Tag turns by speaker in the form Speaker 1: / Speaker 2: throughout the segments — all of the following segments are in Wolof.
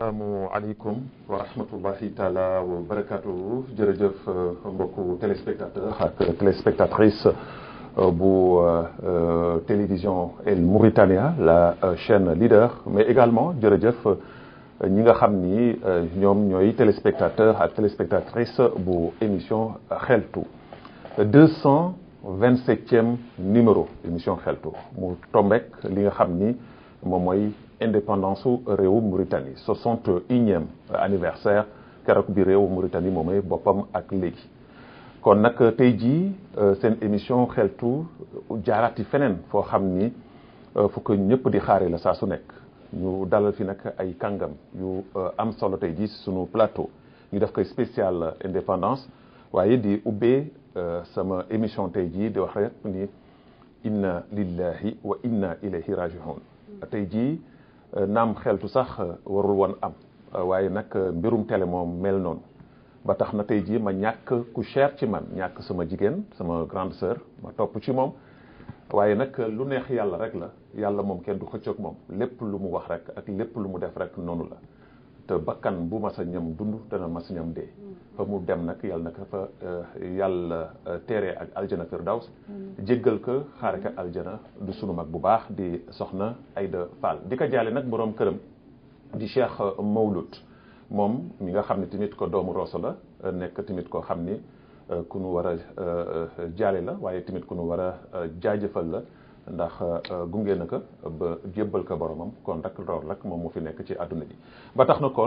Speaker 1: asalaamualeykum wa rahmatullahi taala wa barakatuhu jërëjëf mbokku téléspectateur ak téléspectatrice bu télévision El Mauritania la chaîne leader mais également jërëjëf ñi nga xam ni ñoom ñooy téléspectateur ak téléspectatrice bu émission xeltu deux cent vingt septième numéro émission xeltu mu tombek li nga xam ni moom mooy indépendance su réewu Mauritanie soixante unième anniversaire keroog bi réewu Mauritanie moomay boppam ak léegi kon nag tey jii seen émission xeltu jaaraati feneen foo xam ni fu ko ñëpp di xaare la saa su nekk ñu dalal fi nag ay kàngam yu am solo tey jii sunu plateau ñu def koy spécial indépendance waaye di ubbee sama émission tey jii di wax rek ni inna lillahi wa inna ilayhi rajiun tey jii naam xeltu sax warul woon am waaye nag mbirum télé moom mel noonu ba tax na tey jii ma ñàkk ku cher ci man ñàkk sama jigéen sama grande sœur ma topp ci moom waaye nag lu neex yàlla rek la yàlla moom kenn du xëccoog moom lépp lu mu wax rek ak lépp lu mu def rek noonu la te bakkan bu mas a ñam dund dana mas a ñam dee fa mu dem nag yàlla nag fa yàlla teeree ak aljana firdaws jéggal ko xaare ko aljana du sunu mag bu baax di soxna Aïda Fall di ko jaale nag boroom këram di Cheikh Mawlud moom mi nga xam ne tamit ko doomu Rosso la nekk tamit koo xam ni ku nu war a jaale la waaye tamit ku nu war a jaajëfal la ndax gunge na ko ba jébbal ko boromam kon rek loolu rek moom moo fi nekk ci àdduna bi ba tax na kon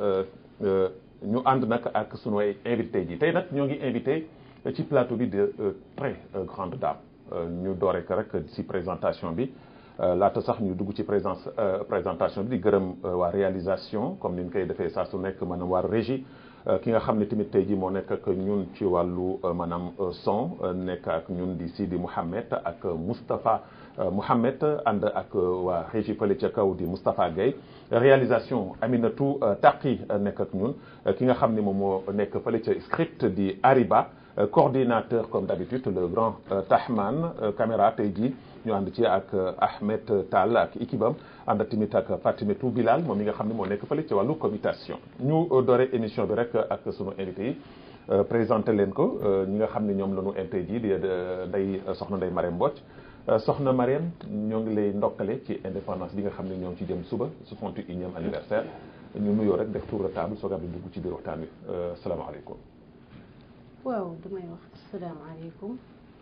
Speaker 1: ñu ànd nag ak sunu ay invité ji tey nag ñoo ngi invité ci plateau bi de très grande dame ñu doore ko rek ci présentation bi laata sax ñu dugg ci présence présentation bi di gërëm waa réalisation comme ni ñu koy defee saa su nekk maanaam waa régie ki nga xam ne tamit tey jii moo nekk ak ñun ci wàllu maanaam son nekk ak ñun di Sidi Mouhamed ak Moustapha Mouhamed ànd ak waa régie fële ca kaw di Moustapha Guèye réalisation Aminatou Taqi nekk ak ñun ki nga xam ne moom moo nekk fële ca script di Ariba coordinateur comme d'habitude le grand Tahman caméra tey jii ñu ànd ci ak Ahmed Tall ak équipe am ànd tamit ak Fatimetou Bilal moom mi nga xam ne moo nekk fële ci wàllu communication ñu doore émission bi rek ak sunu invité yi présenté leen ko ñi nga xam ne ñoom la ñu invité ji di day soxna Ndeye Marème Mbodj soxna Marème ñoo ngi lay ndokkale ci indépendance bi nga xam ne ñoo ngi ci jëm suba 61e anniversaire ñu nuyoo rek def tour de table soo di dugg ci biir waxtaan wi salaamaaleykum.
Speaker 2: waaw damay wax asalaamaaleykum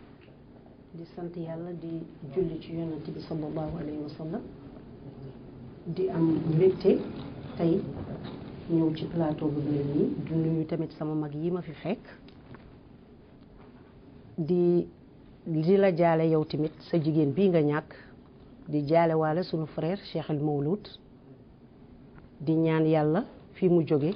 Speaker 2: di sant yàlla di julli ci yonent bi sallallahu alayhi wa sallam di am mbégte tey ñëw ci plateau bu mel nii di nuyu tamit sama mag yi ma fi fekk di di la jaale yow tamit sa jigéen bii nga ñàkk di jaale waale sunu frère Cheikh El Mawlud di ñaan yàlla fi mu jóge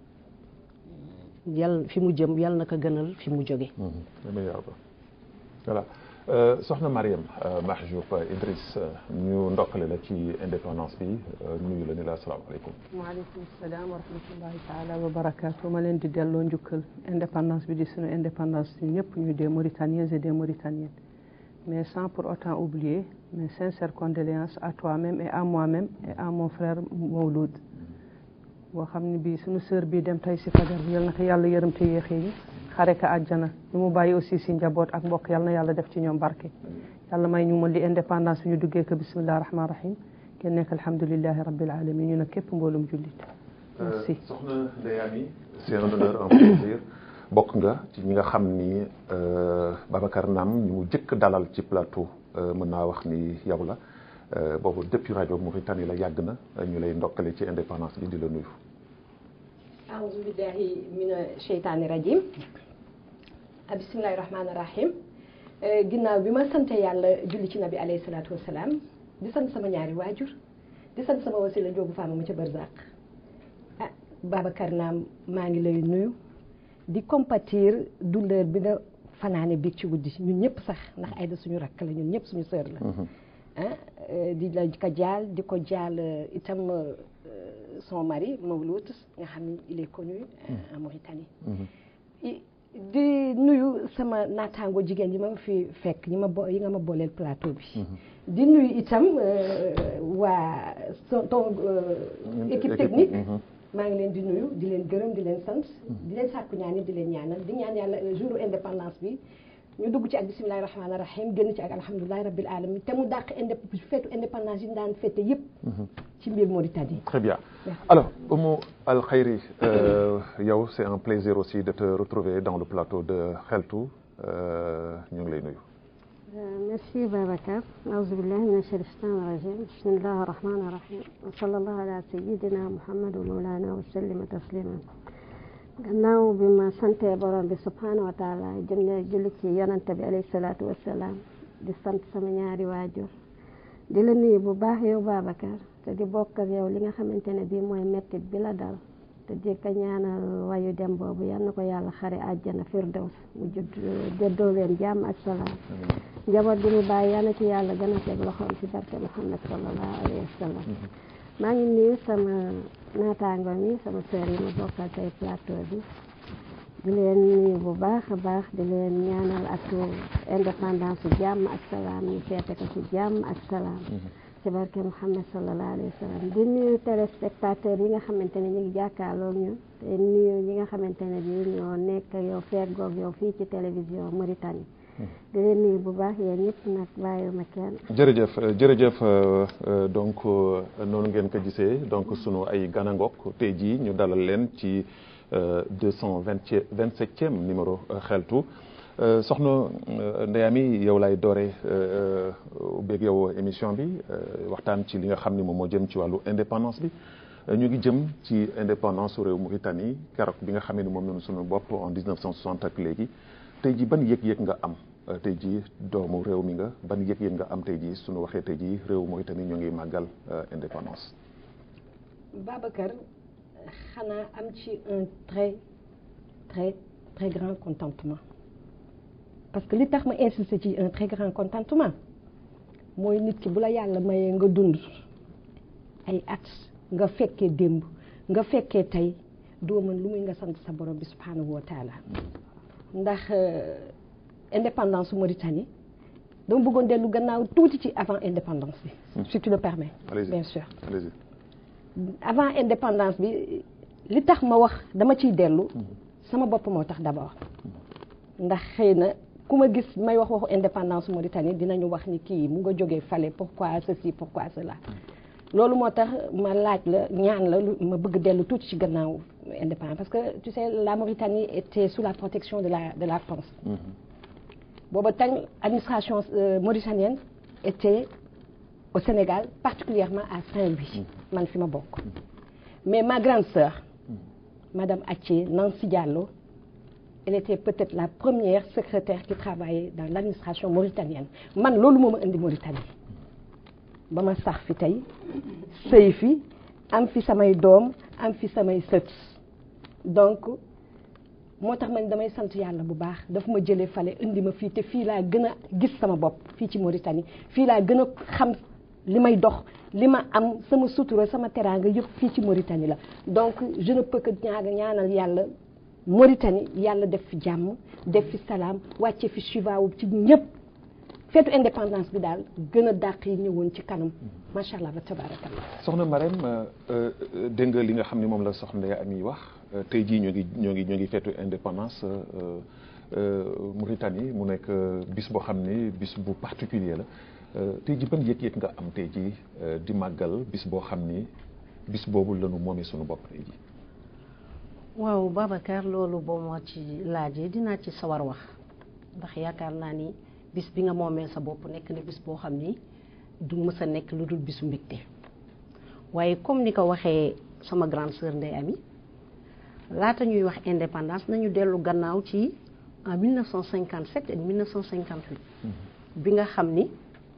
Speaker 2: yàlla fi mu jëm yàlla na ko gënal fi mu jóge
Speaker 1: voilà soxna Mariam Mahjoub Idriss ñu ndokkale la ci indépendance bi nuyu la ni la asalaamaaleykum
Speaker 3: waaleykum salaam wa rahmatullahi taala wa barakaatu ma leen di delloo njukkal indépendance bi di suñu indépendance si ñëpp ñu des Mauritaniens et des Mauritaniennes mais sans pour autant oublier mes sincères condoléances à toi-même et à moi-même et à mon frère Mawlud boo xam ne bii suñu sœur bii dem tey si fajar bi yal na ko yàlla yërëm te yéexee yi xare ka àjjana ñu mu bàyyi aussi si njaboot ak mbokk yal na yàlla def ci ñoom barke yàlla may ñu mën li indépendance bi ñu duggee ko bisimilah rahmaani rahim kenn nekk alhamdulilahi rabbil alamin ñu ne képp mboolum jullit merci
Speaker 1: soxna Ndeyani c'est un honneur un plaisir bokk nga ci ñi nga xam ni Babacar Nam ñu mu jëkk dalal ci plateau mën naa wax ni yow la boobu depuis rajo Mauritanie la yàgg na ñu lay ndokkale ci indépendance bi di la nuyu
Speaker 4: aouzu billahi mina sheytaani rajim bismillahi rahmaani rahim ginnaaw bi ma sante yàlla julli ci nabi alayhi salaatu wasalaam di sant sama ñaari waajur di sant sama wasila njoogu faama ma ca barzaq ah Babacar naam maa ngi lay nuyu di compatir douleur bi nga fanaane biig ci guddi ñun ñëpp sax ndax Aïda suñu rakk la ñun ñëpp suñu sœur la ah di la ko jaal di ko jaal itam son mari Mawlud nga xam ni il est connu en Mauritanie di nuyu sama naataango jigéen yi ma fi fekk yi ma bo yi nga ma booleel plateau bi. di nuyu itam waa ton équipe technique. maa ngi leen di nuyu di leen gërëm di leen sant. di leen sàkku ñaan di leen ñaanal di ñaan yàlla jour indépendance bi. ñu dugg ci ak bisimilahi rahmaani rahim génn ci ak alhamdulilahi rabil alamin te mu dàq indép feetu indépendance yi ñu daan fête yëpp. ci mbir Mauritanie.
Speaker 1: très bien alors Oumou Al Khayri yow c'est un plaisir aussi de te retrouver dans le plateau de Xeltu ñu ngi lay nuyu.
Speaker 2: merci Babacar aouzubillahi mina shaytaani rajim bismillahi rahmaani rahim wa sallallahu ala sayyidina muhammad wa mawlana wa sallima tasliman gannaaw bi ma sante borom bi subhanahu wa taala jëm ne julli ci yonante bi alayhi salaatu wassalaam di sant sama ñaari waajur di la nuyu bu baax yow Babacar te di bokk ak yow li nga xamante ne bii mooy mettit bi la dal te di ko ñaanal wayu dem boobu yal na ko yàlla xare àjjana firdaws mu judd jëddoo leen jàmm ak salaam njaboot bi mu bàyyi yal na ci yàlla gën a teg loxoom ci barke Muhammad sallallahu alayhi wa sallam maa ngi nuyu sama naataango mi sama sœur yi ma bokkal tey plateau bi di leen nuyu bu baax a baax di leen ñaanal ak indépendance su jàmm ak salaam ñu feete ko ci jàmm ak salaam ci barke Muhammad sallallahu alayhi wa sallam di nuyu téléspectateurs yi nga xamante ne ñu ngi jàkkaarloo ñu te nuyu ñi nga xamante ne bi ñoo nekk yow feggoog yow fii ci télévision Mauritanie di leen nuyu bu baax yéen ñëpp nag bàyyiwuma kenn.
Speaker 1: jërëjëf jërëjëf donc noonu ngeen ko gisee donc sunu ay ganangook tey jii ñu dalal leen ci deux cent vingt septième numéro xeltu soxna Ndeyami yow lay doore beeg yow émission bi waxtaan ci li nga xam ni moom moo jëm ci wàllu indépendance bi ñu ngi jëm ci indépendance su réew Mauritanie keroog bi nga xam ne moom lañu sunu bopp en 1960 ak léegi tey jii ban yëg-yëg nga am tey jii doomu réew mi nga ban yëg-yëg nga am tey jii suñu waxee tey jii réew Mauritanie ñu ngi màggal indépendance.
Speaker 4: Babacar xanaa am ci un très très très grand contentement parce que li tax ma insister ci un très grand contentement mooy nit ki bu la yàlla mayee nga dund ay at nga fekkee démb nga fekkee tey doo mën lu muy nga sant sa borom bi subhanahu wa taala ndax indépendance su Mauritanie dama bëggoon dellu gannaaw tuuti ci avant indépendance bi. si tu le permets. bien sûr
Speaker 1: allez-y.
Speaker 4: avant indépendance bi li tax ma wax dama ciy dellu. sama bopp moo tax d'abord. ndax xëy na ku ma gis may wax waxu indépendance Mauritanie dinañu wax ni kii mu nga jógee fale pourquoi ceci pourquoi cela. loolu moo tax ma laaj la ñaan la ma bëgg dellu tuuti ci gannaaw indépendance parce que tu sais la Mauritanie était sous la protection de la de la France. booba tàng administration mauritanienne était au Sénégal particulièrement à Saint-Louis man fi ma bokk mais ma grande sœur madame Athié Nancy Diallo elle était peut-être la première secrétaire qui travaillait dans l'administration mauritanienne man loolu moo ma indi Mauritanie ba ma sax fi tey sëy fi am fi samay doom am fi samay sët donc moo tax man damay sant yàlla bu baax daf ma jëlee fale indi ma fii te fii laa gën a gis sama bopp fii ci Mauritanie fii laa gën a xam li may dox li ma am sama sutura sama teraanga yëpp fii ci Mauritanie la donc je ne peux que ñaaga ñaanal yàlla Mauritanie yàlla def fi jàmm def fi salaam wàcce fi chivaawu ci ñëpp feetu indépendance bi daal gën a dàq yi ñëwoon ci kanam macha allah ba tabarakallah
Speaker 1: soxna Marème dégg nga li nga xam ne moom la soxna Ndeye Amy wax tey jii ñoo ngi ñoo ngi ñoo ngi feetu indépendance Mauritanie mu nekk bis boo xam ne bis bu particulier la tey jii ban yëg-yëg nga am tey jii di màggal bis boo xam ni bis boobu lañu moomee suñu bopp tey jii.
Speaker 2: waaw Babacar loolu boo ma ci laajee dinaa ci sawar wax ndax yaakaar naa ni bis bi nga moomee sa bopp nekk na bis boo xam ni du mës a nekk lu dul bisu mbégte waaye comme ni ko waxee sama grande sœur Ndeye Amy laata ñuy wax indépendance nañu dellu gannaaw ci en 1957 et 1958 bi nga xam ni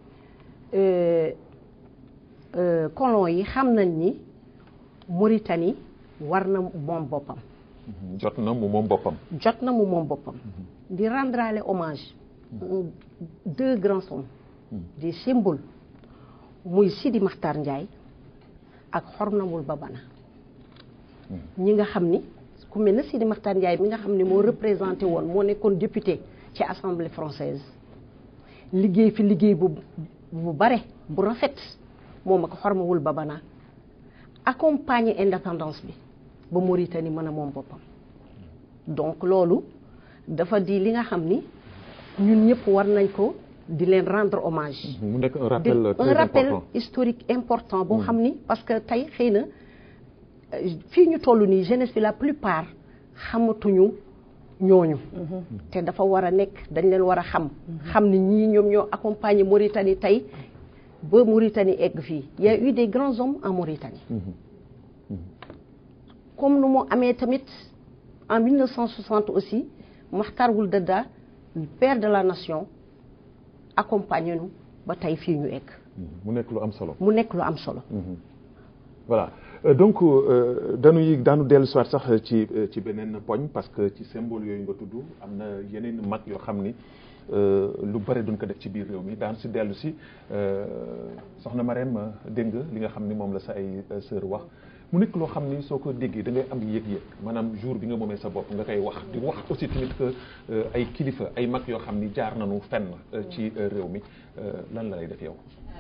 Speaker 2: colon yi xam nañ ni Mauritanie war na moom boppam
Speaker 1: jot na mu moom boppam.
Speaker 2: jot na mu moom boppam di rendrale hommage deux grands hommes des symboles muy Sidi Makhtar Ndiaye ak Xornamul Babana ñi nga xam ni ku mel ne Sidi Makhtar Ndiaye mi nga xam ne moo représenté woon moo nekkoon député ci assemblée française liggéey fi liggéey bu bu bare bu rafet moom ak xormawul Babana accompagner indépendance bi ba Mauritanie mën a moom boppam donc loolu dafa di li nga xam ni ñun ñëpp war nañ ko di leen rendre hommage.
Speaker 1: mu nekk un rappel
Speaker 2: un
Speaker 1: très
Speaker 2: rappel
Speaker 1: important
Speaker 2: historique important boo xam ni parce que tey xëy na fii ñu toll nii jeunesse bi la plupart xamatuñu ñooñu. te dafa war a nekk dañ leen war a xam. xam ni ñii ñoom ñoo accompagner Mauritanie tey ba Mauritanie egg fii il y a eu des grands hommes en Mauritanie. comme nu mu amee tamit en 1960 aussi Makhtar Ould Daddah le père de la nation accompagné nu ba tey fii ñu egg.
Speaker 1: mu nekk lu am solo.
Speaker 2: mu nekk lu am solo.
Speaker 1: voilà Euh, donc euh, dañuy daanu dellu soit sax ci euh, ci beneen poñ parce que ci symbole yooyu nga tudd am na yeneen mag yoo xam ni lu bare duñ ko def ci biir réew mi daan si dellu si soxna Marème dégg nga li nga xam ni moom la sa ay sœur wax mu nekk loo xam ni soo ko déggee da ngay am yëg-yëg maanaam jour bi nga moomee sa bopp nga koy wax di wax aussi tamit que ay kilifa ay mag yoo xam ni jaar nañu fenn ci réew mi lan la lay def yow.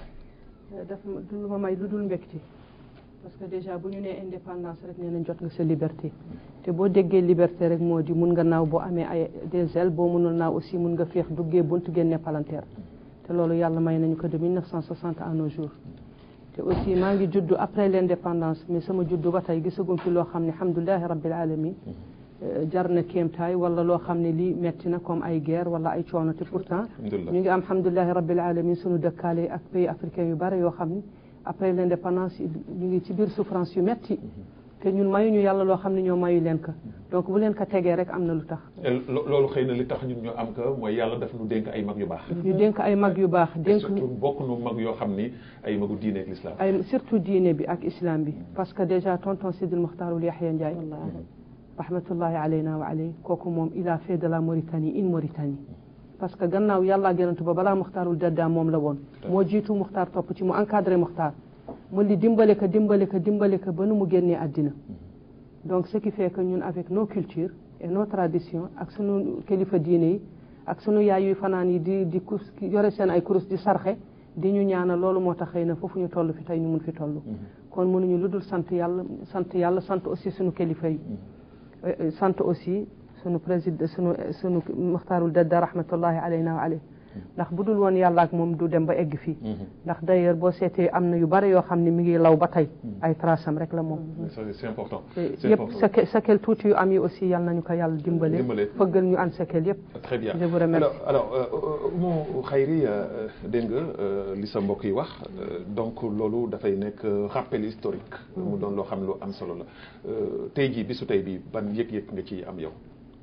Speaker 3: daf ma du lu ma may lu dul mbégte parce que déjà bu ñu nee indépendance rek nee nañ jot nga sa liberté te boo déggee liberté rek moo di mun nga naaw boo amee ay des ailes boo mënul naaw aussi mun nga féex duggee bunt génne palanteer te loolu yàlla may nañu ko de 1960 à nos jours te aussi maa ngi juddu après l'indépendance mais sama juddu ba tey gisagum fi loo xam ne alhamdulilahi rabbil alamin jar na kéemtaay wala loo xam ne lii metti na comme ay guerre wala ay coono te pourtant
Speaker 1: Alhamdulillah.
Speaker 3: ñu ngi am alhamdulilahi rabbil alamin sunu dëkkaale ak pays africains yu bare yoo xam ne après l'indépendance ñu ngi ci biir souffrance yu metti te ñun mayuñu yàlla loo xam ne ñoo mayu leen ko donc bu leen ko tegee rek am na lu tax
Speaker 1: lo- loolu xëy na li tax ñun ñoo am que mooy yàlla daf nu dénk ay mag yu baax.
Speaker 3: ñu dénk ay mag yu baax
Speaker 1: te
Speaker 3: dénk
Speaker 1: surtout bokk nu mag yoo xam ni ay magu diine ak l'islam.
Speaker 3: ay surtout diine bi ak islam bi parce que déjà tonton Sidil Mokhtar Ould Yahya Ndiaye rahmatullahi alayna wa alay kooku moom il a fait de la Mauritanie une Mauritanie parce que gannaaw yàlla ak yonent ba balaa Mokhtar Ould Daddah moom la woon moo jiitu Mokhtar topp ci mu encadré Mokhtar mu li dimbale ko dimbale ko dimbale ko ba nu mu génnee àddina donc ce qui fait que ñun avec nos cultures et nos traditions ak sunu kilifa diine yi ak sunu yaay yuy fanaan yi di di kus yore seen ay kurus di sarxe di ñu ñaanal loolu moo tax xëy na foofu ñu toll fi tey ñu mun fi toll kon mënuñu lu dul sant yàlla sant yàlla sant aussi sunu kilifa yi Euh, sant aussi sunu président sunu sunu Mokhtar Ould Daddah rahmatullahi alayna wa alayh ndax bu dul woon yàlla ak moom du dem ba egg fii ndax d'ailleurs boo seetee am na yu bare yoo xam ne mi ngi law ba tey ay trace am rek la moom
Speaker 1: c'est c'est important.
Speaker 3: te
Speaker 1: c'est
Speaker 3: yëpp
Speaker 1: important.
Speaker 3: sake sakel tuuti yu am yi aussi yàlla nañu ko yàlla dimbale
Speaker 1: Dimbale.
Speaker 3: fëggal ñu an sakel yëpp
Speaker 1: très bien
Speaker 3: Je vous remercie.
Speaker 1: alors alors moo xayri dégg nga euh, li sa mbokk yi wax euh, donc loolu dafay nekk euh, rappel historique. mu doon loo xam lu am solo la Euh, tey jii bisu tey bi ban yëg-yëg nga ci am yow.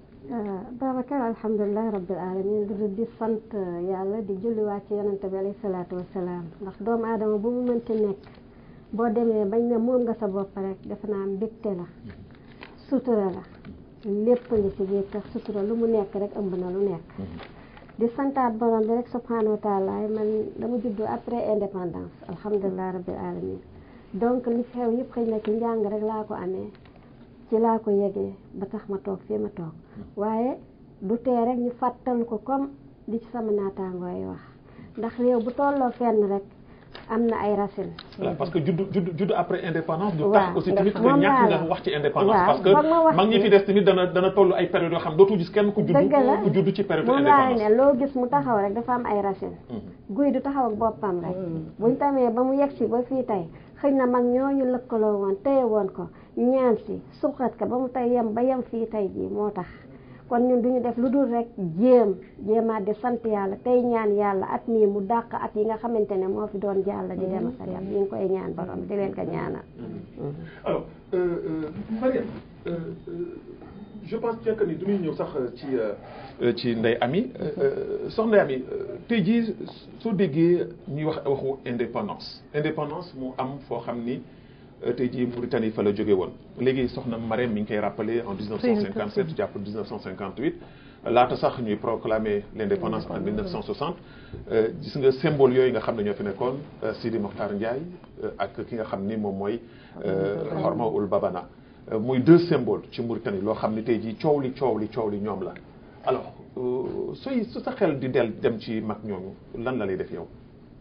Speaker 5: Babacar alhamdulilah rabbil alamin lu di sant yàlla di julliwaat ci yonante bi alayhi salaatu wasalaam ndax doomu aadama bu mu mënti nekk boo demee bañ ne moom nga sa bopp rek defe naa mbégte la sutura la lépp ngi ci biir tax sutura lu mu nekk rek ëmb na lu nekk di santaat borom bi rek subhanahu wa taala man dama juddu après indépendance alhamdulilah rabbil alamin donc li xew yëpp xëy na ci njàng rek laa ko amee ci laa ko yëgee ba tax ma toog fii ma toog waaye du tee rek ñu fàttal ko comme di ci sama naataangoo yi wax ndax réew bu tolloo fenn rek am na ay racines.
Speaker 1: voilà parce que juddu juddu juddu après indépendance. du
Speaker 5: waaw
Speaker 1: tax aussi tamit nga
Speaker 5: moom
Speaker 1: ñàkk
Speaker 5: laa
Speaker 1: nga
Speaker 5: la.
Speaker 1: wax ci indépendance.
Speaker 5: waaw
Speaker 1: parce que
Speaker 5: foog ma wax
Speaker 1: mag ñi
Speaker 5: ci.
Speaker 1: fi des tamit dana dana toll ay période yoo xam dootu gis kenn ku juddu
Speaker 5: dëgg la
Speaker 1: ku juddu ci période
Speaker 5: moom laa
Speaker 1: indépendance.
Speaker 5: ne loo gis mu taxaw rek dafa am ay racines. guy du taxaw ak boppam rek. buñ tamee ba mu yegg si ba fii tey xëy na mag ñooñu lëkkaloo woon téye woon ko ñaan si suqat ko ba mu tey yem ba yem fii tey jii moo tax kon ñun duñu def lu dul rek jéem jéemaat di sant yàlla tey ñaan yàlla at mii mu dàq at yi nga xamante ne moo fi doon jàll di dem ak a dem ñu ngi koy ñaan borom di leen ko ñaanal.
Speaker 1: alors euh, euh, Mariam euh, euh, je pense bien que ni du ñuy ñëw sax ci euh, ci Ndeye Amy euh, soxna Ndeye Amy euh, tey jii soo déggee ñuy wax waxu indépendance indépendance mu am foo xam ni euh, tey jii Mauritanie fa la jóge woon léegi soxna Marème mi ngi koy rappelé en 1957 jàpp 1958 laata sax ñuy proclamer l'indépendance en 1960 euh, gis nga symbole yooyu nga xam ne ñoo fi nekkoon euh, Sidi Mokhtar Ndiaye euh, ak ki nga xam ni moom mooy euh, Horma Ould Babana muy deux symboles ci Mauritanie loo xam ne tey jii coow li coow li coow li ñoom la alors sooy su sa xel di del dem ci mag ñooñu lan la lay def yow.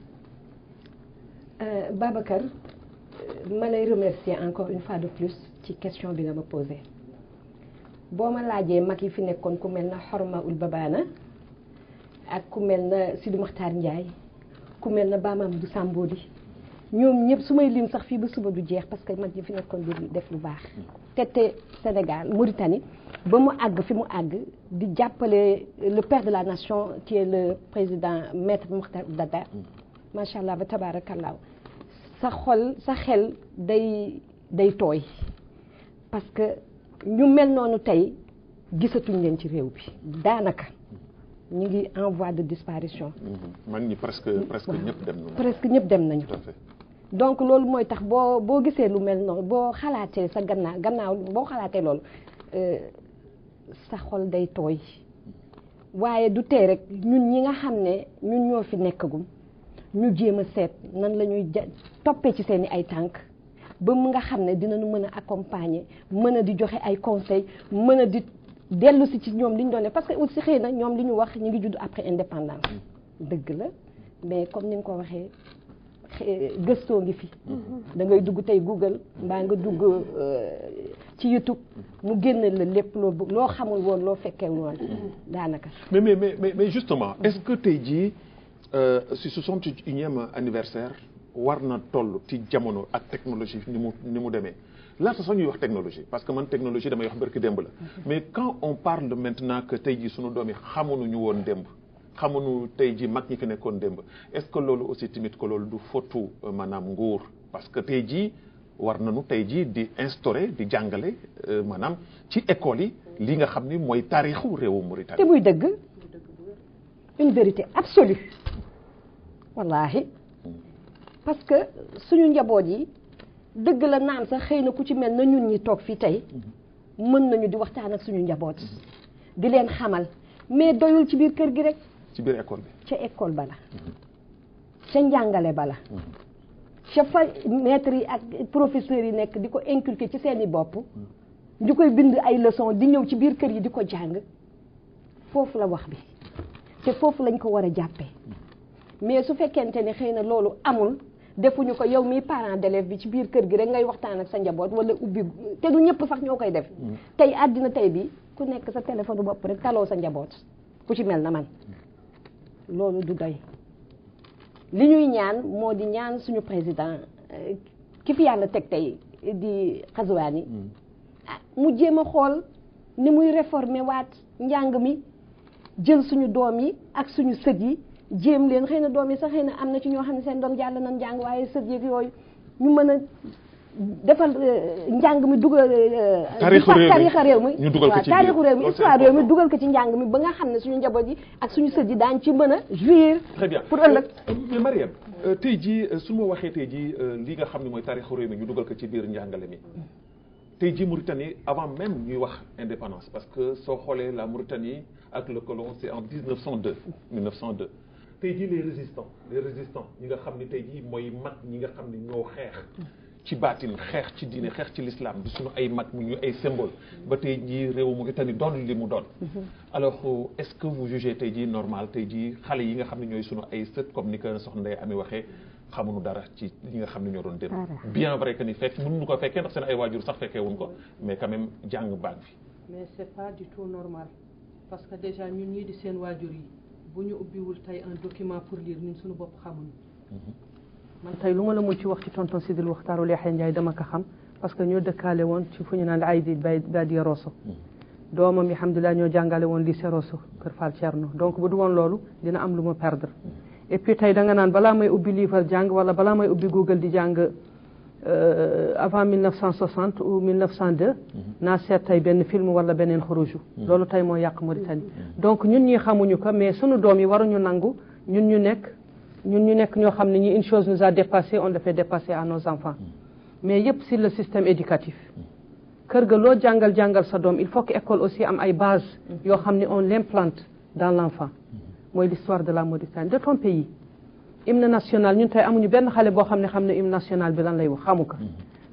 Speaker 4: Babacar ma lay remercier encore une fois de plus ci question bi nga ma posé boo ma laajee mag yi fi nekkoon ku mel na Xorma ul Babaana ak ku mel na Sidi Maxtaar Ndiaye ku mel na Bamam du Sambodi ñoom ñëpp su may lim sax fii ba suba du jeex parce que mag yi fi nekkoon di def lu baax tete Sénégal Mauritanie ba mu àgg fi mu àgg di jàppale le père de la nation qui est le président maître Mokhtar Dada macha allah ba tabaarakallaahu sa xol sa xel day day tooy parce que ñu mel noonu tey gisatuñ leen ci réew bi daanaka ñu ngi en voie de disparition.
Speaker 1: mag ñi presque presque ñëpp dem nañu.
Speaker 4: presque ñëpp dem nañu.
Speaker 1: tout à fait.
Speaker 4: donc loolu mooy tax boo boo gisee lu mel noonu boo xalaatee sa gannaaw gannaaw boo xalaatee loolu sa xol day tooy waaye du tee rek ñun ñi nga xam ne ñun ñoo fi nekkagum ñu jéem a seet nan la ñuy ja toppee ci seen i ay tànk ba mu nga xam ne dinañu mën a accompagner mën a di joxe ay conseils mën a di dellu si ci ñoom li ñu doon def parce que aussi xëy na ñoom li ñu wax ñu ngi judd après indépendance dëgg la mais comme ni nga ko waxee gëstoo ngi fi da ngay dugg tey Google mbaa nga dugg ci YouTube mu génne la lépp loo loo xamul woon loo fekkee woon daanaka
Speaker 1: mais mais mais mais justement est-ce que tey jii si soixante et unième anniversaire war na toll ci jamono ak technologie ni mu ni mu demee laata sax ñuy wax technologie parce que man technologie damay wax barki démb la mais quand on parle maintenant que tey jii sunu doom yi xamuñu ñu woon démb xamuñu tey jii mag ñi fi nekkoon démb est-ce que loolu aussi tamit que loolu du fotu maanaam nguur parce que tey jii war nañu tey jii di instaurer di jàngale maanaam ci école yi li nga xam ni mooy taarixu réewu Mauritanie.
Speaker 4: te muy dëgg une vérité absolue wallaahi parce que suñu njaboot yi dëgg la naan sax xëy na ku ci mel na ñun ñi toog fii tey mën nañu di waxtaan ak suñu njaboot di leen xamal mais doyul ci biir kër gi rek.
Speaker 1: ci biir école bi.
Speaker 4: ca école ba la ca njàngale ba la ca fa maître yi ak professeurs yi nekk di ko inculquer ci seeni bopp di koy bind ay leçons di ñëw ci biir kër yi di ko jàng foofu la wax bi te foofu lañ ko war a jàppee mais su fekkente ne xëy na loolu amul defuñu ko yow mi parent d'élève bi ci biir kër gi rek ngay waxtaan ak sa njaboot wala ubbi te du ñëpp sax ñoo koy def tey àddina tey bi ku nekk sa téléphone bopp rek taloo sa njaboot ku ci mel na man loolu du doy li ñuy ñaan moo di ñaan suñu président ki fi yàlla teg tey di Xazwaani ah mu jéem a xool ni muy réformer waat njàng mi jël suñu doom yi ak suñu sët yi jéem leen xëy na doom yi sax xëy na am na ci ñoo xam ne seen doom jàll nañ njàng waaye sët yeeg yooyu ñu mën a defal njàng mi dugal.
Speaker 1: taarixu réew mi
Speaker 4: taarixu réew mi
Speaker 1: ñu dugal ko ci biir
Speaker 4: taarixu réew mi histoire réew mi dugal ko ci njàng mi ba nga xam ne suñu njaboot yi ak suñu sët yi daañu ci mën a jouir.
Speaker 1: très bien
Speaker 4: pour ëllëg.
Speaker 1: mais Mariam tey jii su ma waxee tey jii li nga xam ne mooy taarixu réew mi ñu dugal ko ci biir njàngale mi tey jii Mauritanie avant même ñuy wax indépendance parce que soo xoolee la Mauritanie ak le colon c'est en 1902 1902 tey jii les résistants les résistants ñi nga xam ne tey jii mooy mag ñi nga xam ne ñoo xeex ci baatin xeex ci diine xeex ci l'islam di suñu ay mag mu ñu ay symbole ba tey jii réewu Mauritanie doon li mu doon alors est-ce que vous jugez tey jii normal tey jii xale yi nga xam ne ñooy suñu ay sët comme ni ko soxna Ndeye Ami waxee xamuñu dara ci ñi nga xam ne ñoo doon dem bien vrai que ni fekk mënuñu ko fekkee ndax seen ay waajur sax fekkee wuñ ko mais quand même jàng baag fi
Speaker 3: mais c'est pas du tout normal parce que déjà ñun ñii di seen waajur yi bu ñu ubbiwul tey un document pour lire ñun suñu bopp xamuñu man tey lu ma la mun ci wax ci tonton Sidil Waxtaaru Yaxya Njaay dama ko xam parce que ñoo dëkkaale woon ci fu ñu naan ay di bay Badia Rosso doomam yi alhamdulilah ñoo jàngale woon lycée Rosso Kër Fall Thierno donc bu du woon loolu dina am lu ma perdre et puis tey da nga naan balaa may ubbi livre jàng wala balaa may ubbi Google di jàng avant 1960 ou 1902 naa seet tey benn film wala beneen xuruju loolu tey moo yàq Mauritanie donc ñun ñi xamuñu ko mais sunu doom yi waruñu nangu ñun ñu nekk ñun ñu nekk ñoo xam ne ñi une chose nous a dépassé on le fait dépasser à nos enfants mais yëpp si le système éducatif kër ga loo jàngal jàngal sa doom il faut que école aussi am ay base yoo xam ne on l'implante dans l'enfant mooy l'histoire de la Mauritanie de ton pays hymne national ñun tey amuñu benn xale boo xam ne xam ne hymne national bi lan lay wax xamu ko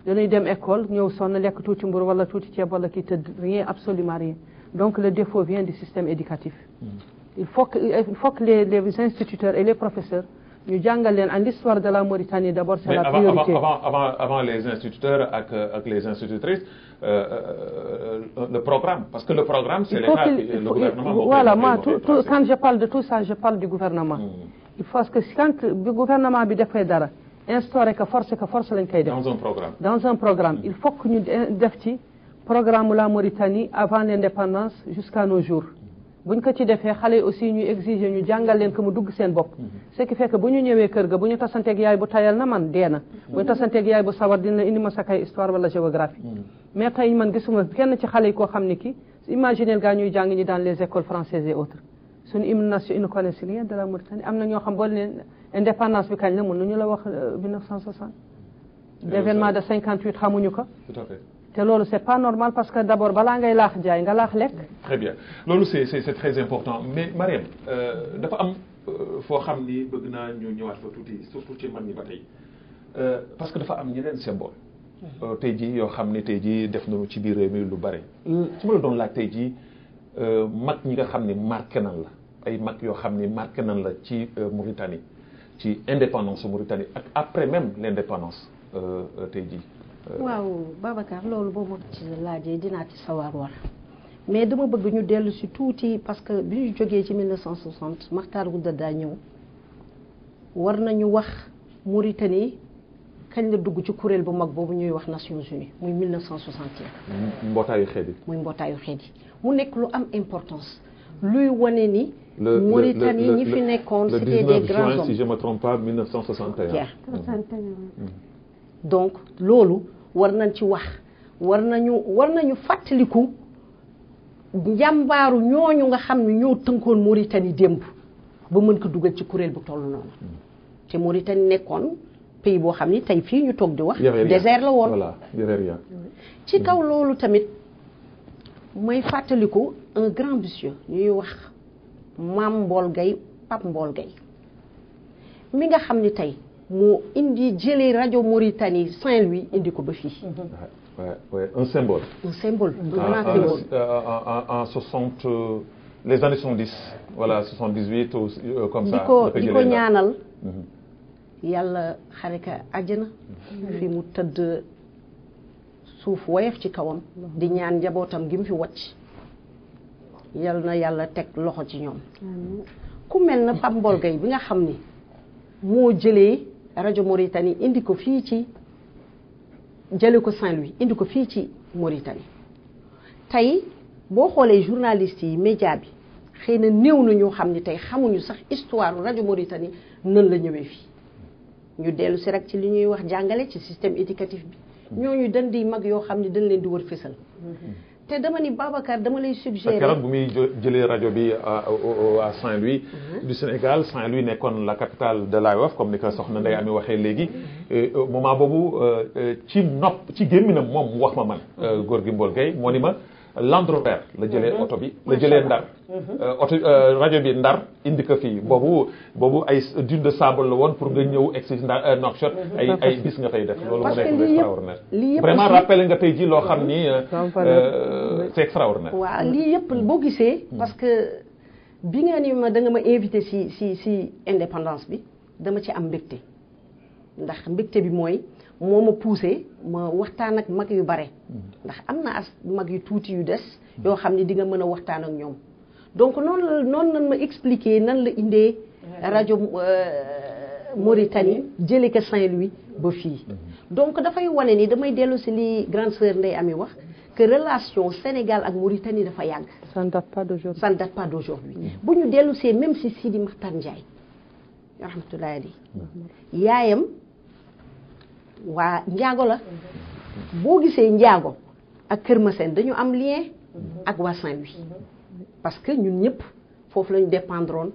Speaker 3: dañuy dem école ñëw sonn lekk tuuti mburu wala tuuti ceeb wala kii tëdd rien absolument rien donc le défaut vient du système éducatif il faut que il faut que les les instituteurs et les professeurs ñu jàngal leen en l'histoire de la Mauritanie d'abord c'est
Speaker 1: mais
Speaker 3: la
Speaker 1: avant,
Speaker 3: priorité
Speaker 1: avant, avant, avant, avant les instituteurs ak, ak les institutrices, euh, euh, le programme, parce que le programme, c'est
Speaker 3: il faut
Speaker 1: l'État,
Speaker 3: qu'il
Speaker 1: et
Speaker 3: il
Speaker 1: le
Speaker 3: faut-
Speaker 1: gouvernement.
Speaker 3: il-
Speaker 1: moo koy-
Speaker 3: voilà
Speaker 1: moo
Speaker 3: moi
Speaker 1: koy
Speaker 3: tout, tout-
Speaker 1: placer.
Speaker 3: quand je parle de tout ça je parle du gouvernement il faut que quand bi gouvernement bi defee dara instaurer que force que force lañ koy def
Speaker 1: Dans un programme.
Speaker 3: dans un programme il faut que ñu def ci programme la Mauritanie avant l'indépendance jusqu'à nos jours bu ñu ko ci defee xale yi aussi ñu exiger ñu jàngal leen que mu dugg seen bopp ce qui fait que bu ñu ñëwee kër ga bu ñu tasanteeg yaay bu tayal na man dee na bu ñu tasanteeg yaay bu sawar dina indi ma sa kay histoire wala géographie mais tey man gisuma kenn ci xale yi koo xam ne ki imaginez gaa ñuy jàng ñi dans les écoles françaises et autres suñu hymne national ils ne connaissent rien de la Mauritanie am na ñoo xam boo leen indépendance bi kañ la mën nañu la wax euh, 1960 l'événement de 58 xamuñu ko
Speaker 1: Tout à fait.
Speaker 3: te loolu c'est pas normal parce que d'abord balaa ngay laax jaay nga laax lekk
Speaker 1: Très bien. loolu c'est c'est c'est très important mais Mariam euh, dafa am euh, foo xam ni bëgg naa ñu ñëwaat fa tuuti surtout ci mag ñi ba tey Euh, parce que dafa am ñeneen symbole Euh, tey jii yoo xam ne tey jii def nañu ci biir réew mi lu bare su ma la doon laaj tey jii euh, mag ñi nga xam ne marqué nan la ay mag yoo xam ne marqué nan la ci euh, Mauritanie ci indépendance Mauritanie ak après même l'indépendance euh, euh, tey jii Euh,
Speaker 2: waaw Babacar loolu boo ma ci laajee dinaa ci sawar war mais dama bëgg ñu dellu si tuuti parce que bi ñu jógee ci 1960 Makhtar Ould daa ñëw war nañu wax Mauritanie kañ la dugg ci kuréel bu mag boobu ñuy wax Nations Unies muy 1961
Speaker 1: mbootaayu xeet yi
Speaker 2: muy mbootaayu xeet yi mu nekk lu am importance luy wane ni
Speaker 1: Le- le-
Speaker 2: Mauritanie
Speaker 1: le-
Speaker 2: ñi
Speaker 1: le-
Speaker 2: fi nekkoon
Speaker 1: le
Speaker 2: c'était
Speaker 1: 19
Speaker 2: des grands
Speaker 1: juin,
Speaker 2: hommes
Speaker 1: si je me trompe pas 1961
Speaker 2: Jeex.
Speaker 5: soixante-et-un.
Speaker 2: donc loolu war nañ ci wax war nañu war nañu fàttaliku njàmbaaru ñooñu nga xam ne ñoo tënkoon Mauritanie démb ba mën ko dugal ci kuréel bu toll noonu te Mauritanie nekkoon pays boo xam ni tey fii ñu toog di wax
Speaker 1: Yéréria.
Speaker 2: désert la woon
Speaker 1: voilà Yéréria.
Speaker 2: ci kaw loolu tamit mooy fàttaliku un grand monsieur ñuy wax Maam Mbool Gay Pape Mbool Gay mi nga xam ni tey moo indi jëlee rajo Mauritanie Saint-Louis indi ko ba fii
Speaker 1: Ouais, ouais, ouais, un symbole.
Speaker 2: un symbole un
Speaker 1: En,
Speaker 2: grand
Speaker 1: en-
Speaker 2: symbole
Speaker 1: en- en- en 60, euh, les années 70, voilà, 78 ou euh, comme
Speaker 2: di
Speaker 1: ça.
Speaker 2: ko
Speaker 1: la ko
Speaker 2: di ko
Speaker 1: jëlee daal.
Speaker 2: ñaanal
Speaker 1: Mhm.
Speaker 2: yàlla xare ka àjjana fi mu tëdd suuf woyof ci kawam di ñaan njabootam gi mu fi wacc yal na yàlla teg loxo ci ñoom ku mel na Pape Mbol Gueye bi nga xam ni moo jëlee rajo Mauritanie indi ko fii ci jële ko Saint-Louis indi ko fii ci Mauritanie tey boo xoolee journalistes yi média bi xëy na néew na ñoo xam ni tey xamuñu sax histoire rajo Mauritanie nan la ñëwee fii ñu dellu si rek ci li ñuy wax jàngale ci système éducatif bi ñooñu dañ di mag yoo xam ni dañ leen di wër fësal te dama ni Babacar dama lay
Speaker 1: Parce que
Speaker 2: suggérer
Speaker 1: keroog bu muy jë- jëlee rajo bi à, au- au- à Saint-Louis du Sénégal Saint-Louis nekkoon la capitale de l'AOF comme ni ko soxna Ndeye Amy waxee léegi Et, euh, moment boobu euh, euh, ci nopp ci gémminam moom mu wax ma man euh, góor gi Mbol Gueye moo ni ma Land Rover la jëlee oto bi la jëlee Ndar Euh, oto euh, rajo bi Ndar indi ko fii boobu boobu ay dune de sable la woon pour nga ñëw egsi Ndar euh, Nouakchott ay ay bis nga fay def loolu mu
Speaker 2: Parce que
Speaker 1: nekk
Speaker 2: lii yëpp-
Speaker 1: extraordinaire
Speaker 2: lii yëpp
Speaker 1: vraiment
Speaker 2: aussi-
Speaker 1: rappelé nga tey ji loo xam ni euh,
Speaker 3: Ça me paraît-
Speaker 1: euh, c'est extraordinaire
Speaker 2: waaw lii yëpp boo gisee parce que bi nga ni ma da nga ma invité si si si indépendance bi dama ci am mbégte ndax mbégte bi mooy moo ma poussé ma waxtaan ak mag yu bare ndax am na as mag yu tuuti yu des yoo xam ne di nga mën a waxtaan ak ñoom donc noonu la noonu nan ma expliquer nan la indee rajo euh, Mauritanie jële ko Saint-Louis ba fii donc dafay wane ni damay dellu si li grande sœur Ndeye Amy wax que relation Sénégal ak Mauritanie dafa yàgg
Speaker 3: ça ne date pas d'aujourd'hui
Speaker 2: ça ne date pas d'aujourd'hui bu ñu dellu see même si Sidi Makhtar Ndiaye rahmatullahi alayhi yaayam waa njaago la boo gisee njaago ak Kër Masène dañu am lien ak waa Saint-Louis parce que ñun ñëpp foofu la ñu dépendroon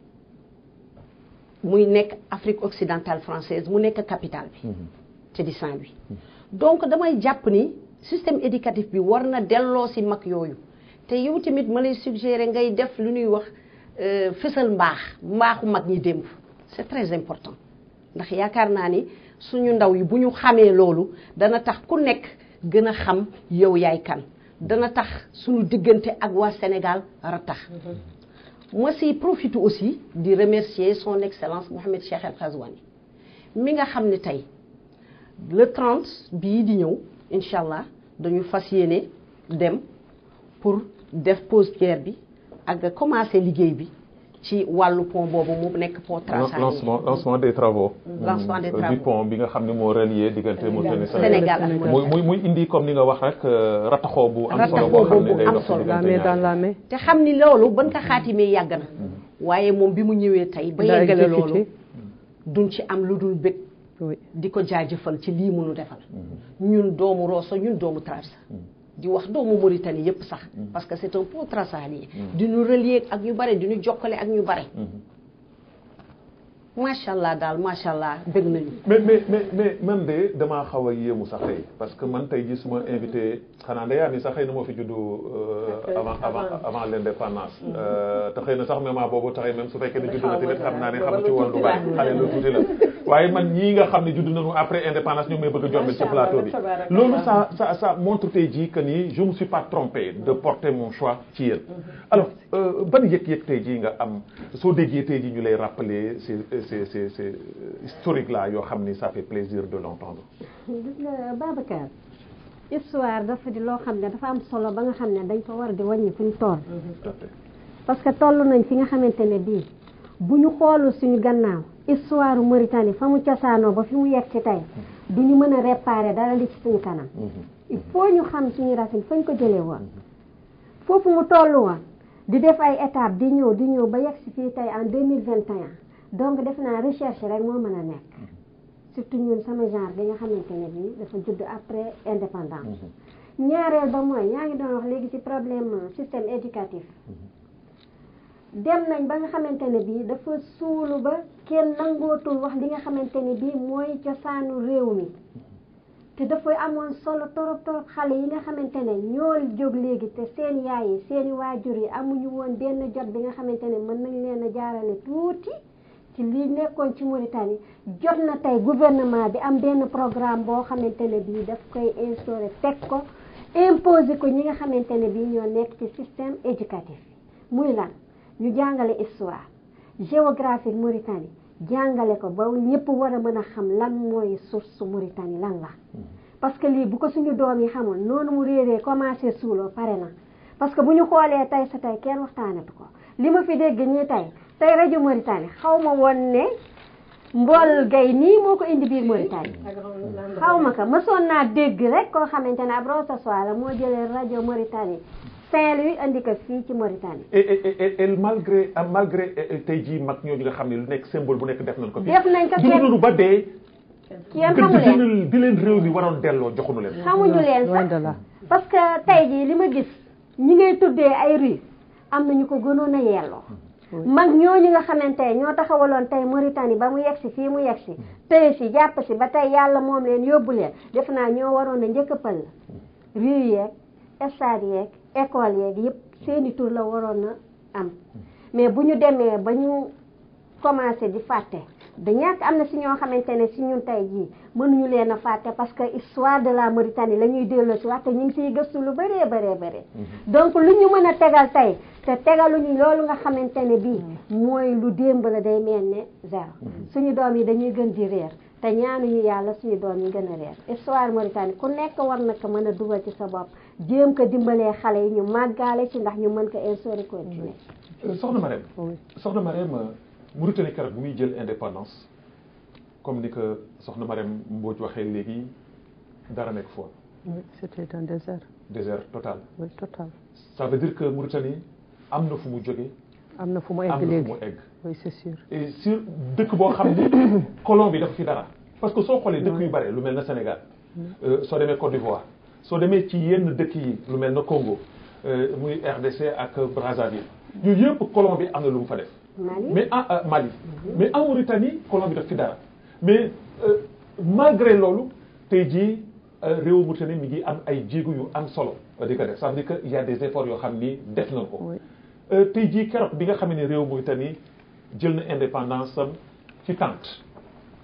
Speaker 2: muy nekk Afrique occidentale française mu nekk capitale bi te di Saint-Louis donc damay jàpp ni système éducatif bi war na delloo si mag yooyu te yow tamit ma lay suggérer ngay def lu ñuy wax euh, fësal mbaax mbaaxu mag ñi démb c'est très important ndax yaakaar naa ni suñu ndaw yi bu ñu xamee loolu dana tax ku nekk gën a xam yow yaay kan dana tax suñu diggante ak waa Sénégal ratax moi si profite aussi di remercier son excellence Mohamed Cheikh El Ghazouani mi nga xam ne tey le 30 bii di ñëw incha allah dañu fas yéene dem pour def pause pierre bi ak commencer liggéey bi ci wàllu pont boobu mu nekk pont traçage
Speaker 1: lancement lancement des travaux.
Speaker 2: lancement des
Speaker 1: du
Speaker 2: travaux
Speaker 1: pont bi nga xam ne moo relier diggante Mauritanie
Speaker 2: Sénégal ak
Speaker 1: muy muy muy indi comme ni nga wax rek rataxoo bu am solo
Speaker 2: Rataxoo
Speaker 1: boo xam ne
Speaker 2: boobu
Speaker 1: day
Speaker 2: am
Speaker 1: dox ci
Speaker 2: solo.
Speaker 3: la
Speaker 1: diggante
Speaker 3: main
Speaker 1: ñaar.
Speaker 3: dans la main
Speaker 2: te xam ni loolu ban ko xaatimee yàgg na waaye moom bi mu ñëwee tey ba
Speaker 3: il a
Speaker 2: yeggale loolu
Speaker 3: exécuté
Speaker 2: duñ ci am lu dul bëgg
Speaker 3: oui
Speaker 2: di ko jaajëfal ci lii mënu defal ñun doomu Rosso ñun doomu Trarza di wax doomu Mauritanie yépp sax parce que c'est un pont traçalier di ñu relier ak ñu bare di ñu jokkale ak ñu bare macha allah daal macha allah bëgg nañu
Speaker 1: mais mais mais mais man de damaa xaw a yéemu sax tey parce que man tey jii su ma invité xanaa ndeyaa ni sax xëy na moo fi juddu euh, avant avant avant l'indépendance Euh, te xëy na sax même boobu taxee même su fekkee ne juddu na tamit xam naa ne xamu ci woon lu bari xale la tuuti la waaye man ñii nga xam ne juddu nañu après indépendance ñu may bëgg a jombel ci plateau bi loolu ça ça ça montre tey jii que ni je me suis pas trompé de porter mon choix ci yéen alors euh, ban yëg-yëg tey jii nga am soo déggee tey jii ñu lay rappeler ces ces ces ces historiques là yoo xam ni ça fait plaisir de l'entendre
Speaker 5: gis nga Babacar histoire dafa di loo xam ne dafa am solo ba nga xam ne dañ ko war di wàññi fu ñu toll
Speaker 1: tout à fait
Speaker 5: parce que toll nañ fi nga xamante ne bii bu ñu xoolul suñu gannaaw histoire Mauritanie fa mu cosaanoo ba fi mu yegg ci tey du ñu mën a réparer dara li ci suñu kanam il faut ñu xam suñu racine fañ ko jëlee woon foofu mu toll woon di def ay étapes di ñëw di ñëw ba yegg si fii tey en deux mille vingt et un donc def naa recherche rek moo mën a nekk surtout ñun sama genre bi nga xamante ne bii dafa judd après indépendance ñaareel ba mooy yaa ngi doon wax léegi ci problème système éducatif dem nañ ba nga xamante ne bii dafa suulu ba kenn nangootul wax li nga xamante ne bii mooy cosaanu réew mi te dafa amoon solo torop torop xale yi nga xamante ne ñoo jóg léegi te seen yaay yi seeni waajur yi amuñu woon benn jot bi nga xamante ne mën nañ leen a jaarale tuuti ci lii nekkoon ci Mauritanie jot na tey gouvernement bi am benn programme boo xamante ne bii daf koy instauré teg ko imposé ko ñi nga xamante ne bii ñoo nekk ci système éducatif muy lan ñu jàngale histoire géographie Mauritanie jàngale ko ba ñëpp war a mën a xam lan mooy source Mauritanie lan la parce que lii bu ko suñu doom yi xamoon noonu mu réeree commencé suuloo pare na parce que bu ñu xoolee tey sa tey kenn waxtaanatu ko li ma fi dégg ñii tey tey rajo Mauritanie xaw ma woon ne mbool gay nii moo ko indi biir Mauritanie xaw ma ko mësoon naa dégg rek koo xamante ne ab Rosasoir la moo jëlee rajo Mauritanie Saint-Louis andi ko fii ci Mauritanie
Speaker 1: et et et et malgré ah, malgré eh, eh, tey jii mag ñooñu nga xam ne lu nekk symbole bu nekk def nañ ko fi
Speaker 5: def nañ ko
Speaker 1: dund
Speaker 5: kenn
Speaker 1: nañu ba dee
Speaker 5: kenn
Speaker 1: gëdd
Speaker 5: xamu leen
Speaker 1: dina bi leen réew mi waroon delloo joxuñu leen
Speaker 5: xamuñu leen
Speaker 3: loin
Speaker 5: sax
Speaker 3: de là
Speaker 5: parce que tey jii li ma gis ñi ngay tuddee ay rue am na ñu ko gënoon a yelloo mag ñooñu nga xamante ne ñoo taxawaloon tey Mauritanie ba mu yegsi fii mu yegsi tey si jàpp si ba tey yàlla moom leen yóbbu leen def naa ñoo waroon a njëkk a pël rue yeeg stade yeeg école yeeg yëpp seeni tur la waroon a am mais bu ñu demee ba ñu commencé di fàtte da ñàkk am na si ñoo xamante ne si ñun tey jii mënuñu leen a fàtte parce que histoire de la Mauritanie la ñuy delloo si waxte ñu ngi siy gëstu lu bëree bëree bëree donc lu ñu mën a tegal tey te tegaluñu loolu nga xamante ne bii mooy lu démb la day mel ne zéro suñu doom yi dañuy gën di réer te ñaanuñu yàlla suñu doom yi gën a réer histoire Mauritanie ku nekk war na ko mën a dugal ci sa bopp jéem ko dimbalee xale yi ñu màggaale ci ndax ñu mën ko instaurer continuer
Speaker 1: soxna Marème
Speaker 3: oui
Speaker 1: soxna Marème Mauritanie keroog bu muy jël indépendance comme ni que soxna Marème Mbodj waxee léegi dara nekk foofu
Speaker 3: oui c'était un désert
Speaker 1: désert total
Speaker 3: oui total
Speaker 1: ça veut dire que Mauritanie am na fu mu jóge
Speaker 3: am na fu mu
Speaker 1: am
Speaker 3: egg
Speaker 1: na fu
Speaker 3: léegi
Speaker 1: mu egg
Speaker 3: oui c'est sûr
Speaker 1: et sur dëkk boo xam ni colon bi dafa fi dara parce que soo xoolee dëkk yu bare lu mel na Sénégal euh, soo demee Côte d'Ivoire soo demee ci yenn dëkk yi lu mel na Congo euh, muy RDC ak Brazzaville yooyu yëpp colon bi am na lu mu fa def
Speaker 5: Mali
Speaker 1: mais en euh, Mali mais en Mauritanie colon bi daf fi dara mais euh, malgré loolu tey jii euh, réewu Mauritanie mi ngi am ay jéego yu am solo di ko def ça veut dire que il y a des efforts yoo xam ni def nañ ko
Speaker 3: oui
Speaker 1: Euh, tey jii keroog bi nga xam ne réew Mauritanie jël na indépendance am ci tente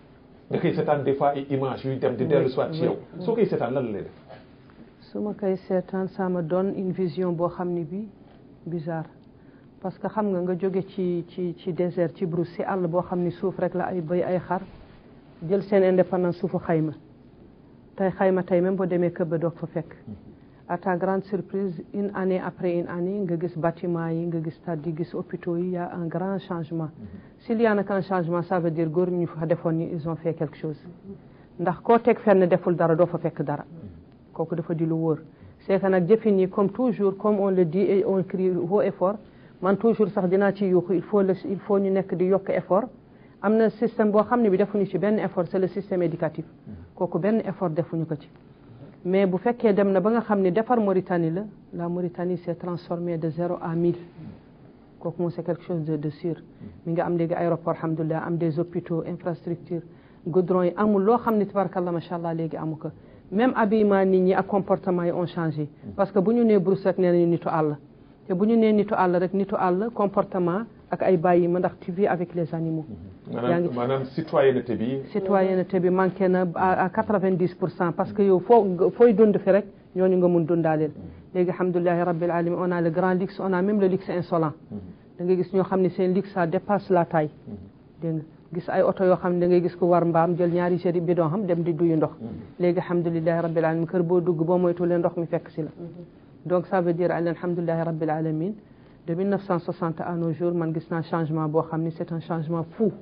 Speaker 1: nga koy seetaan des fois ay images yuy dem di dellu soit ci yow soo koy seetaan lan la lay def
Speaker 3: su ma koy seetaan ça me donne une vision boo xam ne bi bizarre parce que xam nga nga jóge ci ci ci désert ci brousse si àll boo xam ni suuf rek la ay bëy ay xar jël seen indépendance suufu xayma tey xayma tey même boo demee këbba doog fa fekk à ta grande surprise une année après une année nga gis bâtiment yi nga gis stade yi gis hôpitaux yi y a un grand changement s'il y a nag un changement ça veut dire góor ñu fa defoon ni ils ont fait quelque chose ndax koo teg fenn deful dara doo fa fekk dara kooku dafa di lu wóor c'est que nag jëfin yi comme toujours comme on le dit et on crie haut et fort man toujours sax dinaa ci yuuxu il faut le il faut ñu nekk di yokk effort am na système boo xam ne bi defuñu ci benn effort c'est le système éducatif kooku benn effort defuñu ko ci mais bu fekkee dem na ba nga xam ne defar Mauritanie la la Mauritanie s'est transformée de zéro à mille kooku moom c'est quelque chose de de sûr mi nga am léegi aéroport alhamdulilah am des hôpitaux infrastructures goudron yi amul loo xam ne tabarakallah macha allah léegi amu ko même habillement nit ñi ak comportement yi ont changé parce que bu ñu nee brousse rek nee nañu nitu àll te bu ñu nee nitu àll rek nitu àll comportement ak ay bàyyi ma ndax tu vis avec les animaux yaa ngi
Speaker 1: maanaam citoyenneté bi
Speaker 3: citoyenneté bi manqué na à quatre-vingt-dix pour cent parce que yow foo fooy dund fi rek ñooñu nga mun dundaaleel léegi alhamdulilahi rabbil alamin on a le grand luxe on a même le luxe insolent da ngay gis ñoo xam ne seen luxe ça dépasse la taille dégg nga gis ay oto yoo xam ne da ngay gis ko war mbaam jël ñaari séri bidon xam dem di duyu ndox léegi alhamdulilahi rabbil alamin kër boo dugg boo moytu leen ndox mi fekk si la donc ça veut dire alhamdulilahi rabbil alamin de 1960 à nos jours man gis naa changement boo xam ni c'est un changement fou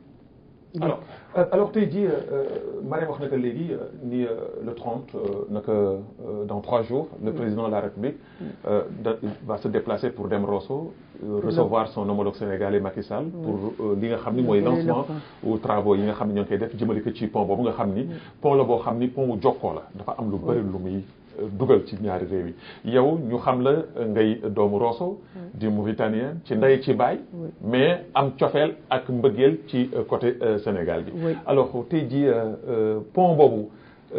Speaker 1: alors alors tey jii Mariam wax na ko léegi ni le 30 naka dans trois jours le président de la République va se déplacer pour dem Rosso recevoir son homologue sénégalais Macky Sall pour li nga xam ni mooy lancement ou travaux yi nga xam ne ñoo ngi koy def jëmale ko ci pont boobu nga xam ni pont la boo xam ni pont wu jokkoo la dafa am lu bëri lu muy dugal ci ñaari réew yi yow ñu xam la ngay doomu Rosso di Mauritanien ci ndey ci baay mais am cofeel ak mbëggeel ci côté Sénégal bi alors tey jii pont boobu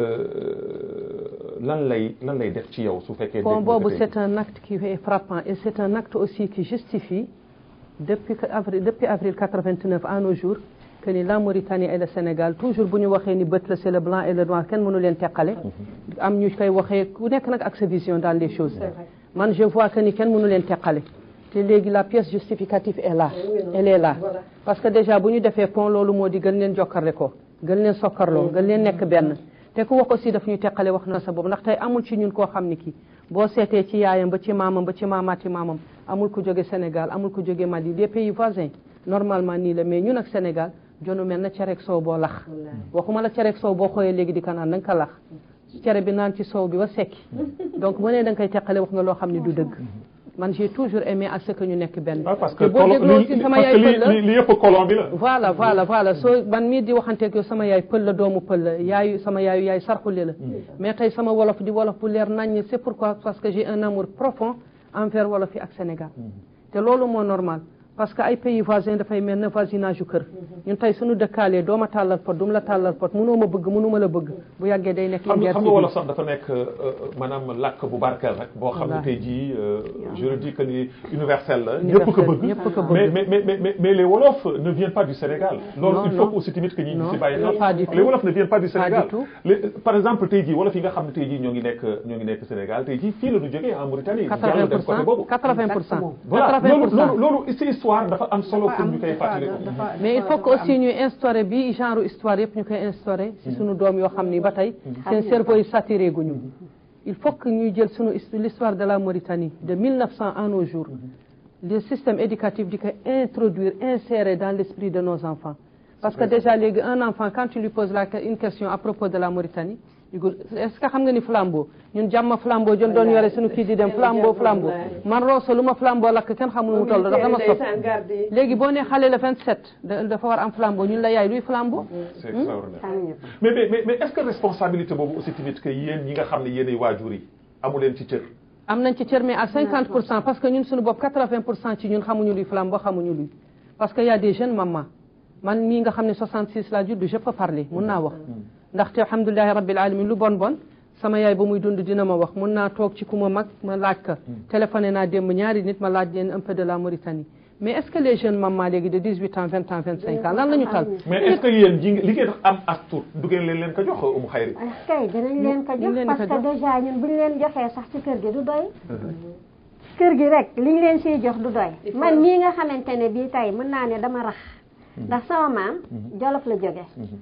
Speaker 1: lan lay lan lay def ci yow su fekkee
Speaker 3: pont boobu c'est un acte qui est frappant et c'est un acte aussi qui justifie depuis avril depuis avril 89 à nos jours que ni la Mauritanie et le Sénégal toujours bu ñu waxee ni bët la c'est le blanc et le noir kenn mënu leen teqale am ñu koy waxee ku nekk nag ak sa vision dans les choses man je vois que ni kenn mënu leen teqale te léegi la pièce justificative est là elle est là parce que déjà bu ñu defee pont loolu moo di gën leen jokkarle ko gën leen sokkarloo gën leen nekk benn te ku wax aussi daf ñuy teqale wax na sa boobu ndax tey amul ci ñun koo xam ni kii boo seetee ci yaayam ba ci maamam ba ci maamaati maamam amul ku jóge Sénégal amul ku jóge Mali les pays voisins normalement nii la mais ñun ak Sénégal jonu mel na cereeg soow boo lax waxuma la cereeg soow boo xooyee léegi di ko naan da nga ko lax cere bi naan ci soow bi ba sekki donc bu nee da nga koy teqale wax nga loo xam ne du dëgg man j'ai toujours aimé à ce que ñu nekk benn
Speaker 1: parce que
Speaker 3: te boo dégloo ci sama yaay pël la
Speaker 1: li li yëpp colon bi la
Speaker 3: voilà voilà voilà soo man mii di waxanteeg yow sama yaay pël la doomu pël la yaayu sama yaayu yaay sarxule la mais tey sama wolof di wolof bu leer naññ c'est pourquoi parce que j'ai un amour profond envers wolof yi ak Sénégal te loolu moo normal parce que ay pays voisins dafay mel ne voisinage yu kër ñun tey suñu dëkkaalee doo ma tàllal pot du ma la tàllal pot mënoo ma bëgg mënuma la bëgg bu yàggee day nekk
Speaker 1: xam nga xam nga wolof sax dafa nekk maanaam làkk bu barkeel rek boo xam ne tey jii je le dis que ni universel la ñëpp ko bëgg
Speaker 3: ñëpp ko
Speaker 1: mais
Speaker 3: bëgg
Speaker 1: mais mais mais mais les wolof ne viennent pas du Sénégal loolu
Speaker 3: Non,
Speaker 1: il faut
Speaker 3: non.
Speaker 1: que aussi tamit que ñi
Speaker 3: Non,
Speaker 1: si bàyyi
Speaker 3: non, pas du
Speaker 1: les
Speaker 3: tout.
Speaker 1: wolof ne viennent pas du
Speaker 3: Pas du
Speaker 1: Sénégal
Speaker 3: tout.
Speaker 1: Les- par exemple tey jii wolof yi nga xam ne tey jii ñoo ngi nekk ñoo ngi nekk Sénégal tey jii fii la ñu jógee en Mauritanie
Speaker 3: 80
Speaker 1: jàll dem
Speaker 3: pour
Speaker 1: côté
Speaker 3: cent
Speaker 1: boobu
Speaker 3: 80 pour cent
Speaker 1: voilà
Speaker 3: 80 pour
Speaker 1: loolu
Speaker 3: cent
Speaker 1: loolu loolu si histoire dafa am solo pour ñu koy fàttaliku
Speaker 3: mais il faut que aussi ñuy instauré bi genre histoire yëpp ñu koy instauré si suñu doom yoo xam ni ba tey seen cerveau yi saturé guñu il faut que ñuy jël suñu his- l'histoire de la Mauritanie de 1900 à nos jours le système éducatif di ko introduire insérer dans l'esprit de nos enfants parce que déjà léegi un enfant quand tu lui poses la une question à propos de la Mauritanie digul est-ce que xam nga ni flambeau ñun jàmma flambeau jën doon yore suñu kii di dem flambeau flambeau man Rosso lu ma flambeau lakk kenn xamul nu mu toll dafa dama sopp léegi boo nee xale la 27 da- dafa war am flambeau ñun la yaay luy flambeau
Speaker 1: c'est extraordinaire mais mais mais mais est-ce que responsabilité boobu aussi tamit que yéen ñi nga xam ne yéenay waajur yi amu leen ci cër
Speaker 3: am nañ ci cër mais à 50 pour cent parce que ñun suñu bopp 80 pour cent ci ñun xamuñu luy flambeau xamuñu luy parce que y a des jeunes mamans man mii nga xam ne 66 laa judd je peux parler mun naa wax ndaxte alhamdulilahi rabbil alamin lu bon bon sama yaay ba muy dund dina ma wax mun naa toog ci ku ma mag ma laaj ka téléphoné naa démb ñaari nit ma laaj leen un peu de la Mauritanie mais est-ce que les jeunes mamans léegi de 18 ans 20 ans 25 ans lan la ñu tal
Speaker 1: mais est-ce que yéen ji li ngeen am as tuut du ngeen leen leen ko jox umu xayri
Speaker 5: ah kay dinañ leen ko
Speaker 3: Dinañ
Speaker 5: jox
Speaker 3: leen
Speaker 5: parce
Speaker 3: ko
Speaker 5: que
Speaker 3: jox.
Speaker 5: déjà ñun buñ leen joxee sax ci kër gi du doy kër gi rek liñ leen siy jox du doy man mii nga xamante ne bii tey mën naa ne dama rax ndax sama maam Jolof la jóge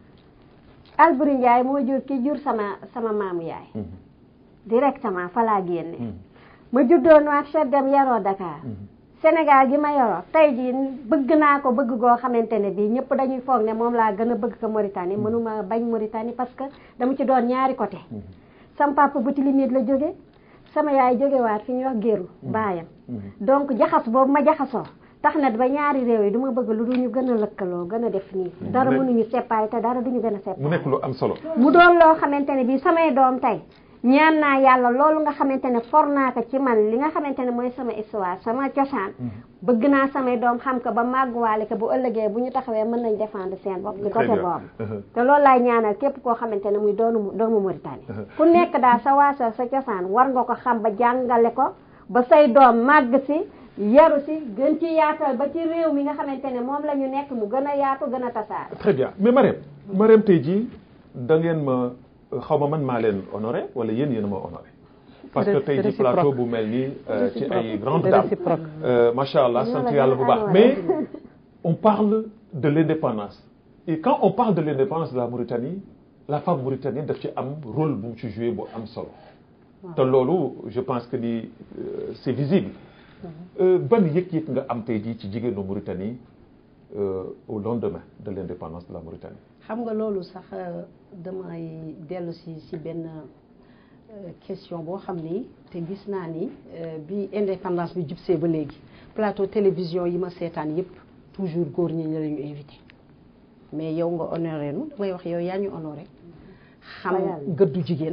Speaker 5: Alburi Njaay moo jur ki jur sama sama maamu yaay directement fa laa génne ma juddoo Nouakchott dem yaroo Dakar Sénégal gi ma yoroo tey jii bëgg naa ko bëgg goo xamante ne bii ñëpp dañuy foog ne moom laa gën a bëgg ko Mauritanie mënuma bañ Mauritanie parce que dama ci doon ñaari côté sama papa Boutilimite la jóge sama yaay jógewaat fi ñuy wax géeru baayam donc jaxas boobu ma jaxasoo tax na ba ñaari réew yi du ma bëgg lu dul ñu gën a lëkkaloo gën a def nii dara
Speaker 1: mais-
Speaker 5: mënuñu séparé te dara duñu gën a
Speaker 1: mu
Speaker 5: séparé
Speaker 1: nekk lu am solo
Speaker 5: mu doon loo xamante ne bii samay doom tey ñaan naa yàlla loolu nga xamante ne for naa ko ci man li nga xamante ne mooy sama histoire sama cosaan bëgg naa samay doom xam ko ba màgguwaale ko bu ëllëgee bu ñu taxawee mën nañ défendre seen bopp ci
Speaker 1: Très
Speaker 5: côté
Speaker 1: bien.
Speaker 5: boobu te loolu laay ñaanal képp koo xamante ne muy doonu doomu Mauritanie ku nekk daal sa waasa sa cosaan war nga ko xam ba jàngale ko ba say doom màgg si yaru si gën ci yaatal ba ci réew mi nga xamante ne moom la ñu nekk mu gën a yaatu gën a tasaare
Speaker 1: très bien mais Marème Marème tey jii da ngeen ma xaw ma man maa leen honoré wala yéen yéen a ma honoré parce que
Speaker 3: C'est
Speaker 1: tey jii
Speaker 3: réciproque.
Speaker 1: plateau bu mel nii euh, ci ay grandes
Speaker 3: C'est
Speaker 1: dames
Speaker 3: réciproque.
Speaker 1: euh, macha allah
Speaker 5: Ñoo
Speaker 1: sant
Speaker 5: la
Speaker 1: yàlla
Speaker 5: gën a
Speaker 1: bu baax
Speaker 5: honoré.
Speaker 1: mais on parle de l'indépendance et quand on parle de l'indépendance de la Mauritanie la femme mauritanienne daf ci am rôle bu mu ci joué bu am solo te loolu je pense que ni euh, c'est visible Euh, ban yëg-yëg nga am tey jii ci jigéenu Mauritanie euh, au lendemain de l'indépendance de la Mauritanie
Speaker 2: xam nga loolu sax euh, damay dellu si si benn euh, question boo xam ni te gis naa ni euh, bi indépendance bi jubsee ba léegi plateau télévision yi ma seetaan yépp toujours góor ñi ñu la ñu invité mais yow nga honoré nu damay wax yow yaa ñu honoré xam
Speaker 5: Royal.
Speaker 2: gëddu jigéen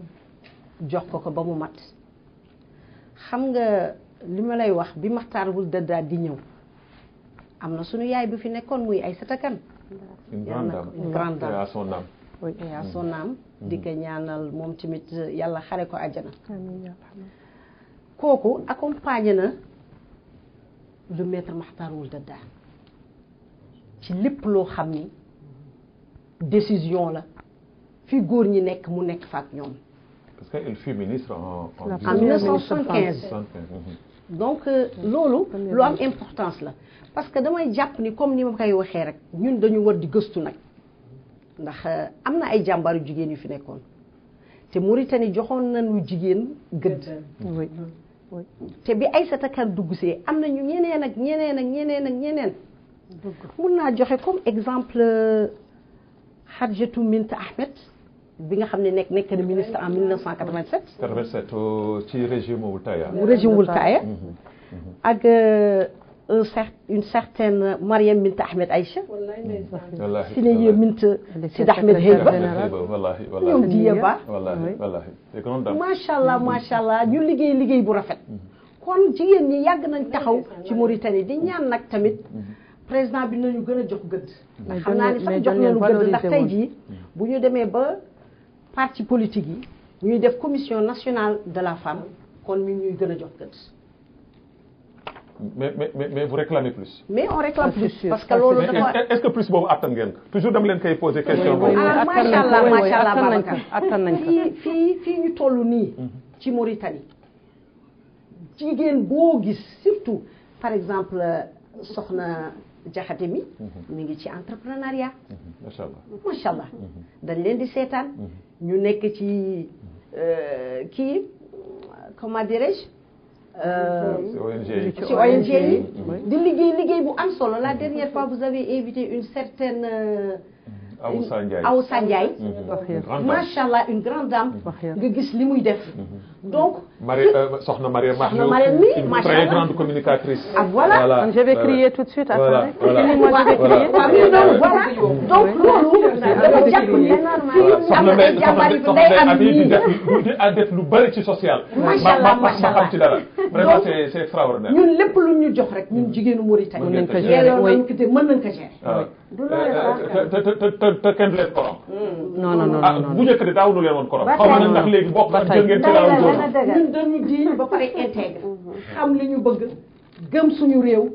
Speaker 2: jox ko ko ba mu mat xam nga li ma lay wax bi Maxtaar wul dëddaat di ñëw am na suñu yaay bi fi nekkoon muy ay satakan
Speaker 1: une
Speaker 2: Yàlla
Speaker 1: grande
Speaker 2: na
Speaker 1: dame
Speaker 2: ko- une grande dame.
Speaker 1: Et à son âme
Speaker 3: oui
Speaker 2: et à son âme di ko ñaanal moom tamit yàlla xare ko àjjana
Speaker 3: amiin yaa rahman.
Speaker 2: kooku accompagné na le maître Makhtar Ould Daddah ci lépp loo xam ni décision la fi góor ñi nekk mu nekk fa ak ñoom
Speaker 1: parce qu'elle fut ministre en en
Speaker 3: La
Speaker 2: en
Speaker 3: Première ministre
Speaker 2: 1975
Speaker 1: 1975, mhm.
Speaker 2: donc euh, loolu
Speaker 3: Première
Speaker 2: lu am
Speaker 3: ministre.
Speaker 2: importance la parce que damay jàpp ni comme ni ma koy waxee rek ñun dañu war di gëstu nag ndax euh, am na ay jàmbaaru jigéen yu fi nekkoon te Mauritanie joxoon nañu jigéen gëdd
Speaker 3: oui oui
Speaker 2: te bi Aïssata Kane dugg see am na ñu ñeneen ak ñeneen ak ñeneen ak ñeneen mun naa joxe comme exemple euh, Hadjatou Minta Ahmed bi nga xam ne nekk nekk na ministre en 1987
Speaker 1: 87 au- ci régime wu Taya
Speaker 2: mu régime wul Taaya ak euh, un cer une certaine Mariam Minta Ahmed Aïcha
Speaker 1: wallahi
Speaker 2: si ne yee Minta
Speaker 3: Elle était
Speaker 2: Sid Ahmed
Speaker 3: secrétaire
Speaker 2: Heyba
Speaker 3: générale.
Speaker 1: wallahi
Speaker 2: ñoom
Speaker 1: wallahi
Speaker 2: Diya Ba
Speaker 1: wallahi
Speaker 3: Oui.
Speaker 1: wallahi des grandes dames
Speaker 2: macha allah macha allah ñu liggéey liggéey bu rafet kon jigéen ñi yàgg nañ taxaw ci Mauritanie di ñaan nag tamit président bi nañu gën a jox gëdd
Speaker 3: Mais
Speaker 2: xam naa ni
Speaker 3: dañ
Speaker 2: sax
Speaker 3: leen-
Speaker 2: jox
Speaker 3: mais dañ
Speaker 2: nañu
Speaker 3: leen
Speaker 2: gëdd ndax
Speaker 3: valoriser
Speaker 2: tey
Speaker 3: woon.
Speaker 2: jii bu ñu demee ba parti politique yi ñuy def commission nationale de la femme kon ñu ñuy gën a jox gëdd
Speaker 1: mais mais mais mais vous réclamez plus
Speaker 2: mais on réclame
Speaker 3: Ça, c'est
Speaker 2: plus
Speaker 3: sûr.
Speaker 2: parce que
Speaker 3: Ça,
Speaker 2: loolu
Speaker 1: mais
Speaker 2: dafa
Speaker 1: est- est-ce que plus boobu attan ngeen ko toujours dama leen koy poser question
Speaker 3: oui,
Speaker 1: boobu
Speaker 3: oui,
Speaker 2: Ah,
Speaker 3: attan
Speaker 2: macha
Speaker 3: nañ ko,
Speaker 2: allah,
Speaker 3: oui, oui,
Speaker 2: macha allah,
Speaker 3: attan nañ ko,
Speaker 2: Babacar.
Speaker 3: attan nañ ko.
Speaker 2: fii fii fii ñu toll nii ci Mauritanie jigéen boo gis surtout par exemple soxna jaxate mi mi ngi ci entrepreneuriat
Speaker 1: macha allah
Speaker 2: macha allah dañ leen di seetaan ñu nekk ci euh, kii comment dirais-je euh,
Speaker 1: c'est ONG yi.
Speaker 2: ci ONG yi
Speaker 3: Oui.
Speaker 2: di liggéey liggéey bu am solo la dernière fois vous avez invité une certaine euh,
Speaker 1: Awoussa Ndiaye
Speaker 2: Aoussa Ndiaye
Speaker 1: Mhm.
Speaker 3: Wax
Speaker 1: Une
Speaker 3: yëpp.
Speaker 1: grande dame.
Speaker 2: macha allah une grande dame
Speaker 3: Wax yëpp.
Speaker 2: nga gis li muy def donc
Speaker 1: Marie euh, soxna Marie
Speaker 2: Soxna Mariam mi,
Speaker 1: une
Speaker 2: macha
Speaker 1: très
Speaker 2: Allah.
Speaker 1: grande communicatrice
Speaker 2: Ah, voilà.
Speaker 3: Je vais crier tout de suite.
Speaker 1: Voilà,
Speaker 3: Attendez.
Speaker 1: voilà.
Speaker 3: Finis-moi, je vais
Speaker 1: Voilà.
Speaker 3: crier.
Speaker 2: waaw mais noonu voilà donc loolu dama jàpp ni fii
Speaker 1: soxna
Speaker 2: am na
Speaker 1: Ndeye
Speaker 2: ay jàmbaar yu fi
Speaker 1: soxna
Speaker 2: day
Speaker 1: Ndeye
Speaker 2: am
Speaker 1: Abi di
Speaker 2: nii
Speaker 1: def di def lu bëri ci social.
Speaker 2: Macha
Speaker 1: ma
Speaker 2: Allah,
Speaker 1: ma
Speaker 2: macha
Speaker 1: ma xam
Speaker 2: Allah.
Speaker 1: ci dara. vraiment
Speaker 2: Donc,
Speaker 1: c'est c'est extraordinaire.
Speaker 2: ñun lépp lu ñu jox rek ñun jigéenu Mauritanie
Speaker 1: Mën nañ ko
Speaker 3: gérer,
Speaker 2: yelloo
Speaker 3: oui.
Speaker 2: nañ ko te mën nañ ko gérer
Speaker 1: waaw.
Speaker 5: du loolu sax
Speaker 1: te te te te te kenn du leen korom.
Speaker 3: Non, non, non,
Speaker 1: ah
Speaker 3: non, non.
Speaker 1: bu njëkk de daaw nu leen woon korom.
Speaker 5: Ba
Speaker 1: xaw ma
Speaker 5: tey.
Speaker 1: nag ndax léegi bokk
Speaker 3: Ba
Speaker 1: ak
Speaker 3: tey.
Speaker 1: jël ngeen ci
Speaker 5: Dëgg
Speaker 1: daaw
Speaker 5: la,
Speaker 1: góor.
Speaker 5: dana dëgg.
Speaker 2: ñun dañu diiñ ba pare intègre xam li ñu bëgg gëm suñu réew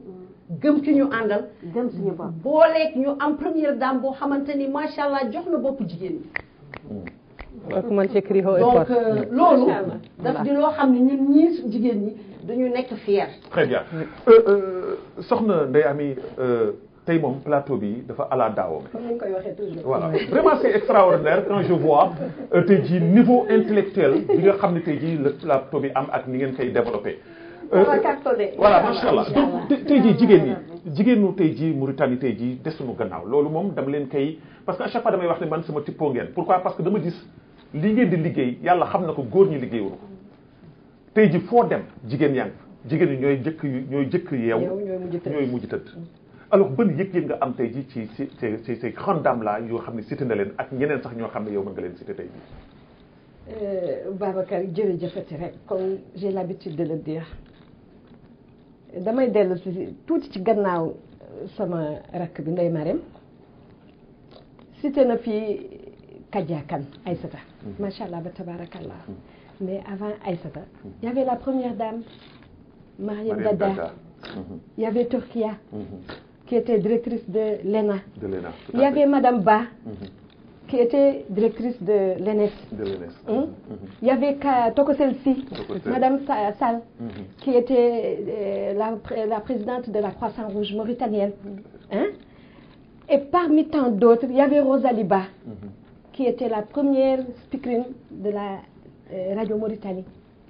Speaker 2: gëm ki ñu àndal
Speaker 5: gëm suñu bopp
Speaker 2: booleeg ñu am première dame boo xamante ni macha allah jox na bopp jigéen ñi
Speaker 3: kooku man ci cri haut et
Speaker 2: donc
Speaker 3: fort
Speaker 2: euh, loolu
Speaker 4: Macha Allah.
Speaker 2: daf di loo xam ne ñun ñii su- jigéen ñi dañu nekk fier
Speaker 1: très bien Euh, euh, soxna Ndeye Amy euh, tey moom plateau bi dafa ala daawam
Speaker 4: comme ni ñu koy waxee toujours.
Speaker 1: voilà vraiment c'est extraordinaire quand je vois euh, tey jii niveau intellectuel bi nga xam ne tey jii le plateau bi am ak ni ngeen koy développé. Euh,
Speaker 4: On va cartonner.
Speaker 1: voilà macha allah donc te- tey jii jigéen ñi jigéenu tey jii Mauritanie tey jii desuñu gannaaw loolu moom dama leen koy parce que à chaque fois damay wax ne man sama tippoo ngeen pourquoi parce que dama gis li ngeen di liggéey yàlla xam na ko góor ñi liggéeyul ko tey jii foo dem jigéen yaa ngi fa jigéen ñi ñooy jëkk ñooy jëkk yeew
Speaker 4: Yeew, ñooy mujj tëdd.
Speaker 1: ñooy mujj tëdd alors ban yëg-yëg nga am tey jii ci ci ci ci ces grandes dames là yoo xam ne cité na leen ak ñeneen sax ñoo xam ne yow mën nga leen cité tey jii
Speaker 4: Euh, Babacar jërëjëfati rek comme j'ai l'habitude de le dire damay dellu si tuuti ci gannaaw euh, sama rakk bi Ndeye Marème cité na fii Kadia Kane Aïssata macha allah ba tabarakallah mais avant Aïssata il y avait la première dame Mariam
Speaker 1: Mariam
Speaker 4: Dada
Speaker 1: Dada. Mhm,
Speaker 4: il y avait Turquia
Speaker 1: mhm.
Speaker 4: qui était directrice de l'ENA
Speaker 1: de l'ENA tout
Speaker 4: il y
Speaker 1: à
Speaker 4: avait
Speaker 1: fait.
Speaker 4: Madame Ba
Speaker 1: Mhm,
Speaker 4: qui était directrice de l'ENES
Speaker 1: de l'ENS
Speaker 4: Hein?
Speaker 1: Mhm,
Speaker 4: Il y avait Ka- Tokosel Si,
Speaker 1: Tokosel.
Speaker 4: Madame Sa- Sall,
Speaker 1: mhm.
Speaker 4: qui était euh, la, pré- la présidente de la Croissant-Rouge mauritanienne. Hein? Et parmi tant d'autres, il y avait Rosalie Ba,
Speaker 1: Mhm.
Speaker 4: qui était la première speakerine de la euh, Radio Mauritanie.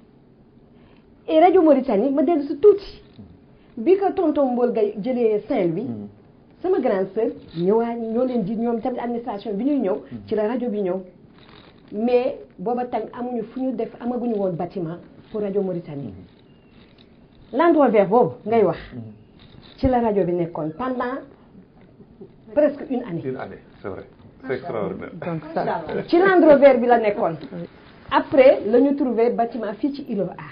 Speaker 4: Et Radio Mauritanie, ma dellu si tuuti bi ko tonton Mbol Gaye jëlee Saint-Louis
Speaker 1: Mhm.
Speaker 4: sama grande sœur ñëwaa ñoo leen di ñoom tamit administration bi ñuy ñëw ci la rajo bi ñëw mais booba tàng amuñu fu ñu def amaguñu woon bâtiment pour rajo Mauritanie l'endroit vert boobu ngay wax ci la rajo bi nekkoon pendant presque une année
Speaker 1: une année c'est vrai c'est extraordinaire
Speaker 3: donc ça
Speaker 4: ci l'endroit vert bi la nekkoon après la ñu trouvé bâtiment fii ci îlot A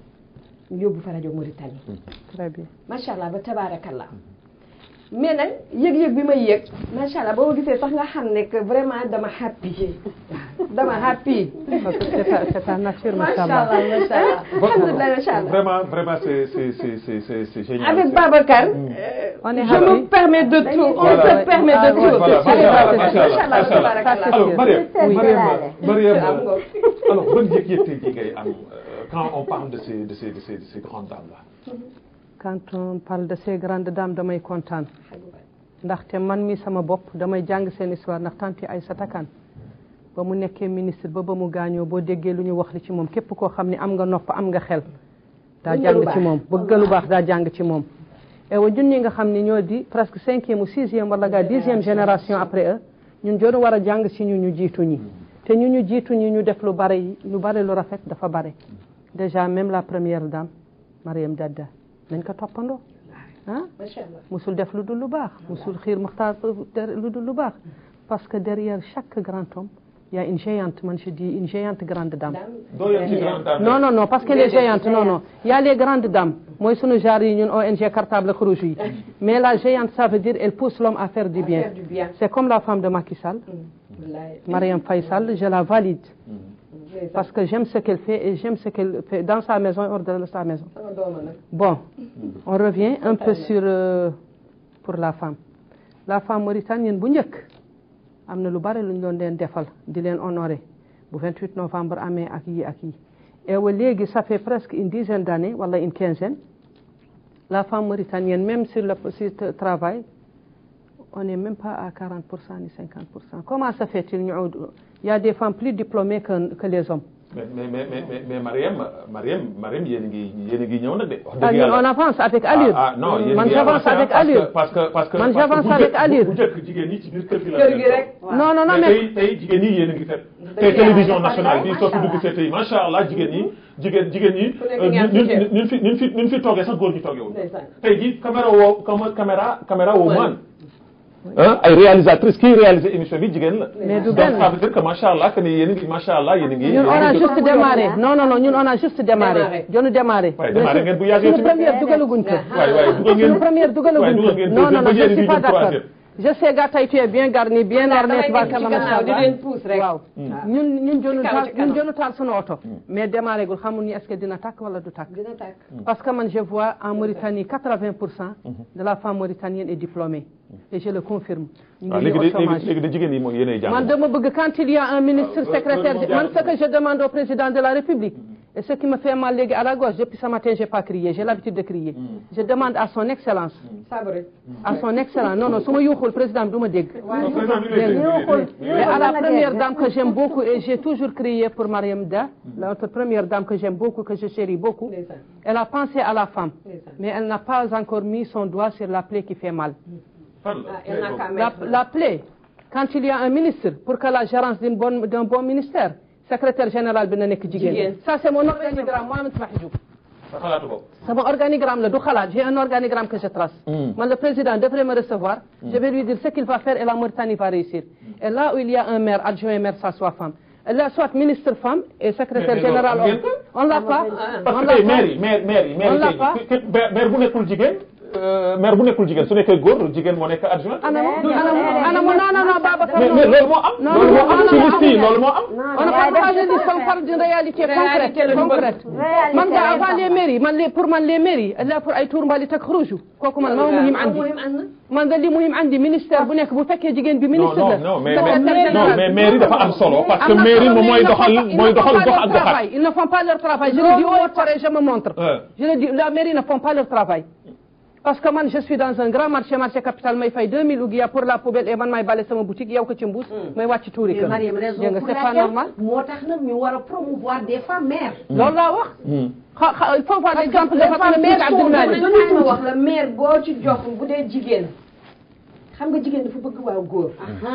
Speaker 4: ñu yóbbu fa rajo Mauritanie
Speaker 3: très bien
Speaker 4: macha allah ba tabaarakallah mais nag yëg-yëg bi may yëg macha allah boo ma gisee sax nga xam ne que vraiment dama happy dama happy
Speaker 3: parce que c'est ta c'est ta nature
Speaker 4: macha
Speaker 3: machallah
Speaker 4: allah macha allah alhamdulilah macha allah
Speaker 1: vraiment vraiment c'est c'est c'est c'est c'est c'est génial
Speaker 4: avec
Speaker 1: C'est-
Speaker 4: Babacar
Speaker 1: Mm.
Speaker 4: euh,
Speaker 3: On est
Speaker 4: je
Speaker 3: happy.
Speaker 4: me permets de tout on
Speaker 1: Voilà.
Speaker 4: se permet
Speaker 3: Ah,
Speaker 4: de
Speaker 3: ouais,
Speaker 4: tout
Speaker 1: voilà
Speaker 3: c'est-
Speaker 1: macha allah
Speaker 3: c'est-
Speaker 1: macha allah
Speaker 4: macha allah,
Speaker 1: macha allah
Speaker 4: tabarakallah.
Speaker 1: alors Mariam
Speaker 5: Oui.
Speaker 1: Mariam Mariam
Speaker 4: Am nga.
Speaker 1: alors ban yëg-yëg tey jii ngay am euh, quand on parle de ces de ces de ces de ces grandes dames là
Speaker 3: quand on parle de ces grandes dames damay kontaan ndaxte man mi sama bopp damay jàng seen histoire ndax tanti Aïssata Kane ba mu nekkee ministre ba ba mu gaañoo boo déggee lu ñu wax li ci moom képp koo xam ne am nga nopp am nga xel daa
Speaker 4: Bëgg
Speaker 3: jàng
Speaker 4: lu
Speaker 3: ci
Speaker 4: baax.
Speaker 3: moom bëgg lu baax daa jàng ci moom ewa ñun ñi nga xam ne ñoo di presque cinquième ou sixième wala gaa dixième génération après eux ñun joonu war a jàng ci ñu ñu jiitu ñi te ñu ñu jiitu ñi ñu def lu bare yi lu bare lu rafet dafa bare déjà même la première dame Mariam Dada nañ ko toppandoo ah
Speaker 4: macha allah
Speaker 3: musul def lu dul lu baax musul xiir muxtaar lu dul lu baax parce que derrière chaque grand homme il y a une géante man je dis une géante grande dame
Speaker 4: dame
Speaker 1: doo yem ci grande dame
Speaker 3: non non non parce que les géantes non non il y a les grandes dames mooy sunu genre yi ñun ONG cartable rouge yi mais la géante ça veut dire elle pousse l'homme à faire du bien
Speaker 4: faire du bien
Speaker 3: c'est comme la femme de Macky Sall
Speaker 4: wallaay
Speaker 3: Mariam Faye Sall je la valide
Speaker 4: ndeysaan.
Speaker 3: parce que j'aime ce qu'elle fait et j'aime ce qu'elle fait dans sa maison et hors de sa maison
Speaker 4: sama dooma nag
Speaker 3: Bon, on revient un peu sur euh, pour la femme. La femme mauritanienne bu njëkk am na lu bare lu ñu doon leen defal di leen honorer bu 28 novembre amee ak yi ak yi et wa léegi ça fait presque une dizaine d'années wala une quinzaine la femme mauritanienne même sur le sur le travail on n'est même pas à 40 pour cent ni 50 pour cent comment ça fait-il ñu il y a des femmes plus diplômées que que les hommes
Speaker 1: mais mais mais mais mais mais Mariam Mariam Mariam yéen a ngi yéen a ngi ñëw nag de. wax
Speaker 3: ah
Speaker 1: dëgg
Speaker 3: ñun
Speaker 1: yàlla
Speaker 3: on avance avec allure
Speaker 1: ah ah non yéen a
Speaker 3: man
Speaker 1: ngi
Speaker 3: j'avance
Speaker 1: avancé,
Speaker 3: avec
Speaker 1: parce que-
Speaker 3: allure
Speaker 1: parce que parce que
Speaker 3: Man
Speaker 1: parce que
Speaker 3: j'avance
Speaker 1: bu
Speaker 3: avec
Speaker 1: njëkk-
Speaker 3: allure.
Speaker 1: bu njëkk jigéen ñi ci biir kër gi la
Speaker 4: kër
Speaker 1: leen
Speaker 4: gi
Speaker 1: toog.
Speaker 4: rek
Speaker 3: non non non
Speaker 1: mais
Speaker 3: mais
Speaker 1: tey tey jigéen ñi yéen a ngi fet tey télévision nationale bi soo fi dugg see tey macha allah jigéen ñi jigéen jigéen ñi
Speaker 4: Ku nekk
Speaker 1: euh,
Speaker 4: ñaar
Speaker 1: ñun
Speaker 4: jigéen.
Speaker 1: ñun fi ñun fi ñun fi toogee sax góor ñi toogee woon
Speaker 4: ndeysaan
Speaker 1: tey jii caméra woo cam- caméra caméra woman ah ay réalisatrice kii réalisé émission bi jigéen la
Speaker 3: Mais du
Speaker 1: donc
Speaker 3: benn.
Speaker 1: ça veut dire que macha allah que ni yéen a ngi macha allah yéen a ngi
Speaker 3: ñun on a
Speaker 1: yéen
Speaker 3: juste démarré non non non ñun on a juste démarré
Speaker 4: Démarré.
Speaker 3: jonu démarré
Speaker 1: waaye démarré ngeen bu yàggee
Speaker 3: suñu
Speaker 1: tamit
Speaker 3: première dugalaguñ ko
Speaker 1: waay waay dugal ngeen
Speaker 3: suñu première
Speaker 1: waay
Speaker 3: dugalaguñ
Speaker 1: dugal
Speaker 3: ko
Speaker 1: ngeen
Speaker 3: non non non
Speaker 1: deuxième ba
Speaker 3: je
Speaker 1: yéen a
Speaker 3: suis
Speaker 1: ngi
Speaker 3: pas
Speaker 1: jëm
Speaker 3: d'accord
Speaker 1: troisième
Speaker 3: je sais Gatay tu es bien garni bien
Speaker 4: Man daal
Speaker 3: orné
Speaker 4: damay nekk ci
Speaker 3: tabarkalla
Speaker 4: gannaaw di
Speaker 3: machallah
Speaker 4: leen puus rek.
Speaker 3: waaw ñun ñun jënu
Speaker 4: Ci kaw,
Speaker 3: taal
Speaker 4: ci kanam.
Speaker 3: ñun jënu taal sunu oto mais démarré gul xamul ni est-ce que dina tàkk wala du tàkk
Speaker 4: dina tàkk.
Speaker 3: parce que man je vois en Mauritanie 80 pour cent de la femme mauritanienne est diplômée et je le confirme ñu
Speaker 1: waaw
Speaker 3: ngi
Speaker 1: léegi
Speaker 3: nii
Speaker 1: de
Speaker 3: au chômage
Speaker 1: léegi léegi de jigéen yi mooy yéenay jàng.
Speaker 3: man dama bëgg quand il y a un ministre secrétaire
Speaker 1: euh,
Speaker 3: man ce que je demande au président de la République et ce qui me fait mal léegi à la gauche depuis ce matin j'ai pas crié j'ai l'habitude de crier je demande à son excellence
Speaker 4: sabre.
Speaker 3: à son excellence non non su ma yuuxul président bi du ma dégg
Speaker 1: Non, président bi lay
Speaker 5: yuuxul
Speaker 1: dégg.
Speaker 3: mais à la
Speaker 5: dana
Speaker 3: première
Speaker 5: dégg.
Speaker 3: dame que j'aime beaucoup et j'ai toujours crié pour Mariam Da notre première dame que j'aime beaucoup que je chéris beaucoup
Speaker 4: ndeysaan
Speaker 3: elle a pensé à la femme
Speaker 4: ndeysaan.
Speaker 3: mais elle n'a pas encore mis son doigt sur la plaie qui fait mal
Speaker 1: Fan
Speaker 4: ah elle n'a qu'à
Speaker 3: la,
Speaker 4: mettre.
Speaker 3: la plaie, quand il y a un ministre, pour que la gérance d'une bonne- d'un bon ministère, secrétaire général bi na nekk jigéen.
Speaker 4: Jigéen.
Speaker 3: Ça c'est mon organigramme, moi Mouhamed Diouf.
Speaker 1: sa xalaatu bopp.
Speaker 3: C'est mon organigramme là, du xalaat. J'ai un organigramme que je trace. Moi, le président devrait me recevoir. Je vais lui dire ce qu'il va faire et la Mauritanie va réussir. Et là où il y a un maire, adjoint maire, ça soit femme. Et là, soit ministre femme et secrétaire
Speaker 1: Mais- mais
Speaker 3: général
Speaker 1: loolu am
Speaker 3: homme.
Speaker 1: ngeen ko.
Speaker 3: On l'a pas.
Speaker 1: parce
Speaker 3: On
Speaker 1: que
Speaker 3: l'a
Speaker 1: tey
Speaker 3: pas.
Speaker 1: maire yi maire maire yi maire
Speaker 3: On l'a
Speaker 1: yi
Speaker 3: pas.
Speaker 1: tey ke- ke- maire bu nekkul jigéen euh, maire bu nekkul jigéen su nekkee góor jigéen moo nekk adjoint.
Speaker 3: Anamu,
Speaker 5: Mais-
Speaker 3: anamu,
Speaker 5: mais-
Speaker 3: anamu, non, non, non, Babacar,
Speaker 1: mais
Speaker 3: non.
Speaker 1: mais loolu moo am.
Speaker 3: Non,
Speaker 1: loolu
Speaker 3: non,
Speaker 1: moo am
Speaker 3: non,
Speaker 1: ci
Speaker 3: non,
Speaker 1: liste yi
Speaker 3: non.
Speaker 1: loolu moo am.
Speaker 5: non
Speaker 3: On ne
Speaker 5: yaay
Speaker 3: parle pas
Speaker 5: def
Speaker 3: de on parle d'une réalité
Speaker 4: Réalité
Speaker 3: concrète.
Speaker 4: la ñu bëgg.
Speaker 3: concrète.
Speaker 5: Réalité
Speaker 3: man nga
Speaker 5: lay
Speaker 3: avant
Speaker 5: dox.
Speaker 3: les mairies man les pour man les mairies la pour ay tour mbalit ak xuruju kooku man ma muhim andi
Speaker 4: muhim ànd na.
Speaker 3: man nga li muhim andi ministère bu nekk bu fekkee jigéen bi
Speaker 1: non
Speaker 3: ministre
Speaker 1: non
Speaker 3: la
Speaker 1: non mais
Speaker 3: secrétaire
Speaker 1: mais non
Speaker 3: général.
Speaker 1: mais mairie dafa am solo parce que
Speaker 3: Am na
Speaker 1: mairie
Speaker 3: solo,
Speaker 1: moom
Speaker 3: mais
Speaker 1: mooy
Speaker 3: ils ne font
Speaker 1: doxal
Speaker 3: pas- ils
Speaker 1: mooy
Speaker 3: ne font
Speaker 1: doxal
Speaker 3: pas
Speaker 1: gox
Speaker 3: leur
Speaker 1: ak goxaat.
Speaker 3: travail. Ils ne font pas leur travail. Je le dis haut et fort et je me montre.
Speaker 1: Ouais.
Speaker 3: Je le dis, la mairie ne font pas leur travail. Parce que man, je suis dans un grand marché, marché capital, may fay 2000 ouguiya pour la poubelle et man may bale sama boutique yow ko ci mbuus may wàcc tuuri
Speaker 2: mais
Speaker 3: kër.
Speaker 2: Mariam raison
Speaker 3: Dégg nga,
Speaker 2: pour
Speaker 3: c'est pas
Speaker 2: laquelle
Speaker 3: normal.
Speaker 2: moo tax nag ñu war a promouvoir des femmes mères.
Speaker 3: loolu laa wax. xa xa il faut voir l'exemple de
Speaker 2: les femmes
Speaker 3: Fatima
Speaker 2: mères
Speaker 3: Bintou
Speaker 2: sont
Speaker 3: Abdel Malik.
Speaker 2: dañu ma wax la mère boo ci jox bu dee jigéen xam nga jigéen dafa bëgg waaw góor.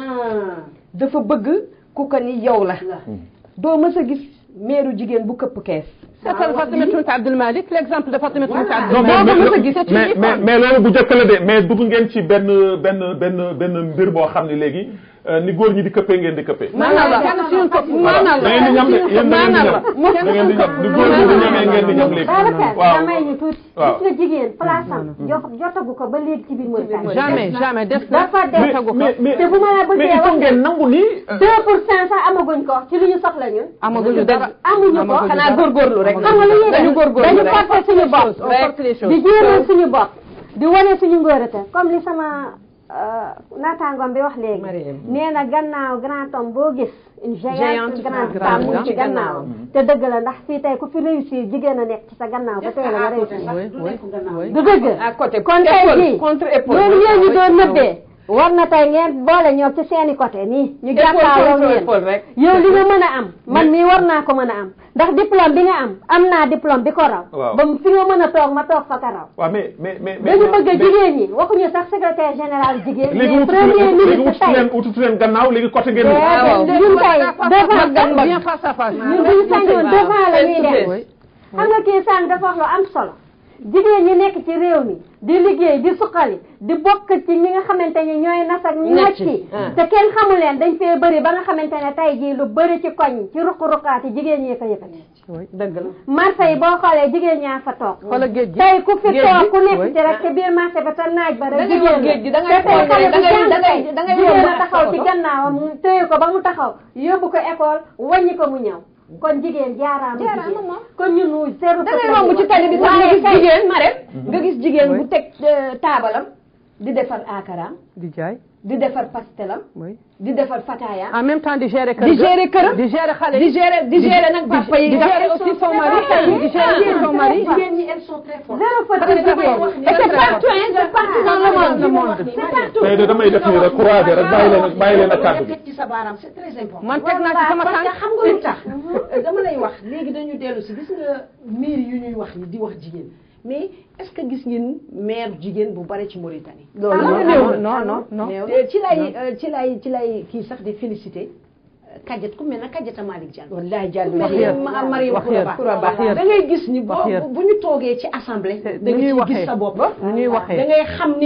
Speaker 2: dafa bëgg ku ko ni yow la. doo mës a gis meeru jigéen bu këpp kees.
Speaker 3: Seetal Fatima Bintou Abdel Malik l'exemple de Fatima Bintou Abdel
Speaker 1: non
Speaker 3: Malik.
Speaker 1: mais
Speaker 3: Boo ko mës a gis, c'est une
Speaker 1: mais mais
Speaker 3: icône.
Speaker 1: mais loolu bu njëkk la de mais dugg ngeen ci benn benn benn benn mbir boo xam ne léegi euh, ni góor ñi di këppee ngeen di këppee.
Speaker 3: maanaam la kenn si ñun ko maanaam
Speaker 1: da
Speaker 3: la
Speaker 1: ngeen di ñam de yéen da ngeen di
Speaker 3: maanaam
Speaker 1: ñam
Speaker 3: la
Speaker 1: da ngeen di ñam ni góor ñi di ñamee ngeen di ñam léegi.
Speaker 5: Babacar
Speaker 1: waaw
Speaker 5: damay ñu tuuti
Speaker 1: waaw.
Speaker 5: gis nga jigéen place am jox jotagu ko ba léegi ci biir Mauritanie
Speaker 3: jamais jamais des na
Speaker 5: dafa
Speaker 1: mais
Speaker 5: def
Speaker 3: tegu ko.
Speaker 1: mais mais
Speaker 5: te bu ma la bëggee
Speaker 1: mais il faut
Speaker 5: wax
Speaker 1: ngeen nangu ni. euh,
Speaker 5: deux pour cent sax amaguñ ko ci li ñu soxla ñun
Speaker 3: amaguñu dara
Speaker 5: amuñu ko
Speaker 3: Amaguñu
Speaker 5: xanaa
Speaker 3: dara.
Speaker 5: góorgóorlu rek
Speaker 3: Amaguñu
Speaker 5: xam nga lu ñuy
Speaker 3: dara.
Speaker 5: def
Speaker 3: Dañu góorgóorlu
Speaker 5: dañu
Speaker 3: rek.
Speaker 5: porter suñu bopp
Speaker 3: On porte les choses.
Speaker 5: di jéemal suñu bopp di wane suñu ngóorate comme li sama naataangoom bi wax léegi
Speaker 4: Mariam.
Speaker 5: nee na gannaaw grand homme boo gis une géante
Speaker 3: Géante
Speaker 5: grande
Speaker 3: grande
Speaker 5: femme mu
Speaker 3: dame.
Speaker 5: ci gannaawam te dëgg la ndax fii tey ku fi réussir jigéen a nekk ci sa gannaaw ba tey la nga réussir
Speaker 3: Oui, oui, oui.
Speaker 5: du dëgg
Speaker 4: à côté
Speaker 5: kon tey
Speaker 4: épaule
Speaker 5: jii
Speaker 4: contre épaule.
Speaker 5: loolu ngeen ñu doon nëbbee war na tey ngeen boole ñoom ci seeni côté nii ñu jàkkaarloo
Speaker 4: épaule
Speaker 5: ngeen
Speaker 4: épaule rek.
Speaker 5: yow li nga mën a am man mii war naa ko mën a am ndax diplôme bi nga am am naa diplôme bi ko raw
Speaker 1: Waaw.
Speaker 5: ba fi nga mën a toog ma toog fa ka raw
Speaker 1: waaw mais mais mais. mais
Speaker 5: dañu bëgg
Speaker 1: mais-
Speaker 5: jigéen ñi waxuñu sax secrétaire général jigéen
Speaker 1: léegi
Speaker 5: mais
Speaker 1: wututu
Speaker 5: premier
Speaker 1: leen léegi
Speaker 5: ministre
Speaker 1: wututu leen
Speaker 5: tey
Speaker 1: wututu leen gannaaw léegi côté ngeen.
Speaker 5: waaw ñun tey devant
Speaker 3: bien face à face.
Speaker 5: ñun bu ñu sañoon devant la ñuy def
Speaker 3: Oui.
Speaker 5: xam nga kii sànq dafa wax lu am solo jigéen ñi nekk ci réew mi di liggéey di suqali di bokk ci ñi nga xamante ni ñooy nas ak ñocci te kenn xamu leen dañ fee bëri ba nga xamante ne tey jii lu bëri ci koñ ci ruq-ruqaat yi jigéen ñi ko yëkkati
Speaker 3: Oui.
Speaker 4: dëgg la.
Speaker 5: marché yi boo xoolee jigéen ñaa fa toog
Speaker 3: Xoolal géej gi.
Speaker 5: tey ku fi
Speaker 3: Géej
Speaker 5: toog
Speaker 3: gi,
Speaker 5: ku nekk
Speaker 3: oui.
Speaker 5: ci rek ci biir marché ba te naaj ba
Speaker 4: Da
Speaker 5: rek
Speaker 4: ngay
Speaker 5: jigéen
Speaker 4: wax géej gi, da
Speaker 5: la
Speaker 4: ngay
Speaker 5: te tey
Speaker 4: xool
Speaker 5: xale
Speaker 4: da
Speaker 5: bu
Speaker 4: ngay-
Speaker 5: jàng
Speaker 4: da ngay-
Speaker 5: tey
Speaker 4: da ngay
Speaker 5: jigéen
Speaker 4: yóbbu
Speaker 5: a taxaw ci
Speaker 4: ko.
Speaker 5: gannaawam mu téye ko ba mu taxaw yóbbu ko école wàññi ko mu ñëw kon jigéen jaaraama
Speaker 4: Jaaraama
Speaker 5: jigéen
Speaker 4: moom.
Speaker 5: kon ñun ñu seeru
Speaker 4: da ngay romb ci tali bi sax nga
Speaker 5: waaye
Speaker 4: gis
Speaker 5: tey
Speaker 4: jigéen marem nga gis jigéen
Speaker 3: Oui.
Speaker 4: bu teg euh, taabalam di defar akaraam
Speaker 3: di jaay
Speaker 4: di defar pastelam
Speaker 3: oui.
Speaker 4: di defar fataaya
Speaker 3: en même temps di gérer kër
Speaker 4: di
Speaker 3: ga.
Speaker 4: gérer këram
Speaker 3: di gérer xale
Speaker 4: di
Speaker 3: yi.
Speaker 4: gérer di gérer nag papa yi
Speaker 3: di
Speaker 4: nga
Speaker 3: gérer
Speaker 4: xam
Speaker 3: aussi
Speaker 4: ne
Speaker 3: son mari di gérer aussi son mari.
Speaker 2: jigéen ñi elles sont très fortes.
Speaker 5: zéro faute
Speaker 3: Parce que
Speaker 5: ci
Speaker 3: damay
Speaker 5: jigéen
Speaker 3: wax
Speaker 5: ñi.
Speaker 3: ni
Speaker 4: et c'est partout hein c'est partout dans le monde
Speaker 3: le monde.
Speaker 2: C'est partout.
Speaker 1: tey de damay def nii rek croiser rek bàyyi leen ak bàyyi leen ak kàddu gi.
Speaker 2: teg ci sa baaraam c'est très important.
Speaker 3: man teg naa ci sama
Speaker 2: parce que
Speaker 3: tànk.
Speaker 2: xam nga lu tax dama lay wax léegi dañu dellu si gis nga miir yu ñuy wax yi di wax jigéen mais est-ce que gis ngeen maire jigéen bu bare ci Mauritanie.
Speaker 3: loolu
Speaker 2: Ah,
Speaker 3: non
Speaker 2: néew
Speaker 3: non
Speaker 2: na.
Speaker 3: non non non.
Speaker 2: te ci lay euh, ci lay ci lay kii sax di félicité Kadiat ku mel na Kadiata Malick Diallo.
Speaker 4: wallahi jàll
Speaker 2: ku mel
Speaker 3: Wax
Speaker 2: ni
Speaker 3: yéen.
Speaker 2: Ma- Mariam
Speaker 3: Wax
Speaker 2: Koura
Speaker 3: yéen.
Speaker 2: Ba.
Speaker 3: Koura Ba.
Speaker 2: da ngay gis ni boo
Speaker 3: Wax yéen.
Speaker 2: bu ñu toogee ci assemblée.
Speaker 3: C'est-
Speaker 2: da
Speaker 3: ni ñuy
Speaker 2: nga ciy
Speaker 3: waxee.
Speaker 2: gis sa bopp.
Speaker 3: ni ñuy waxee.
Speaker 2: da ngay xam ni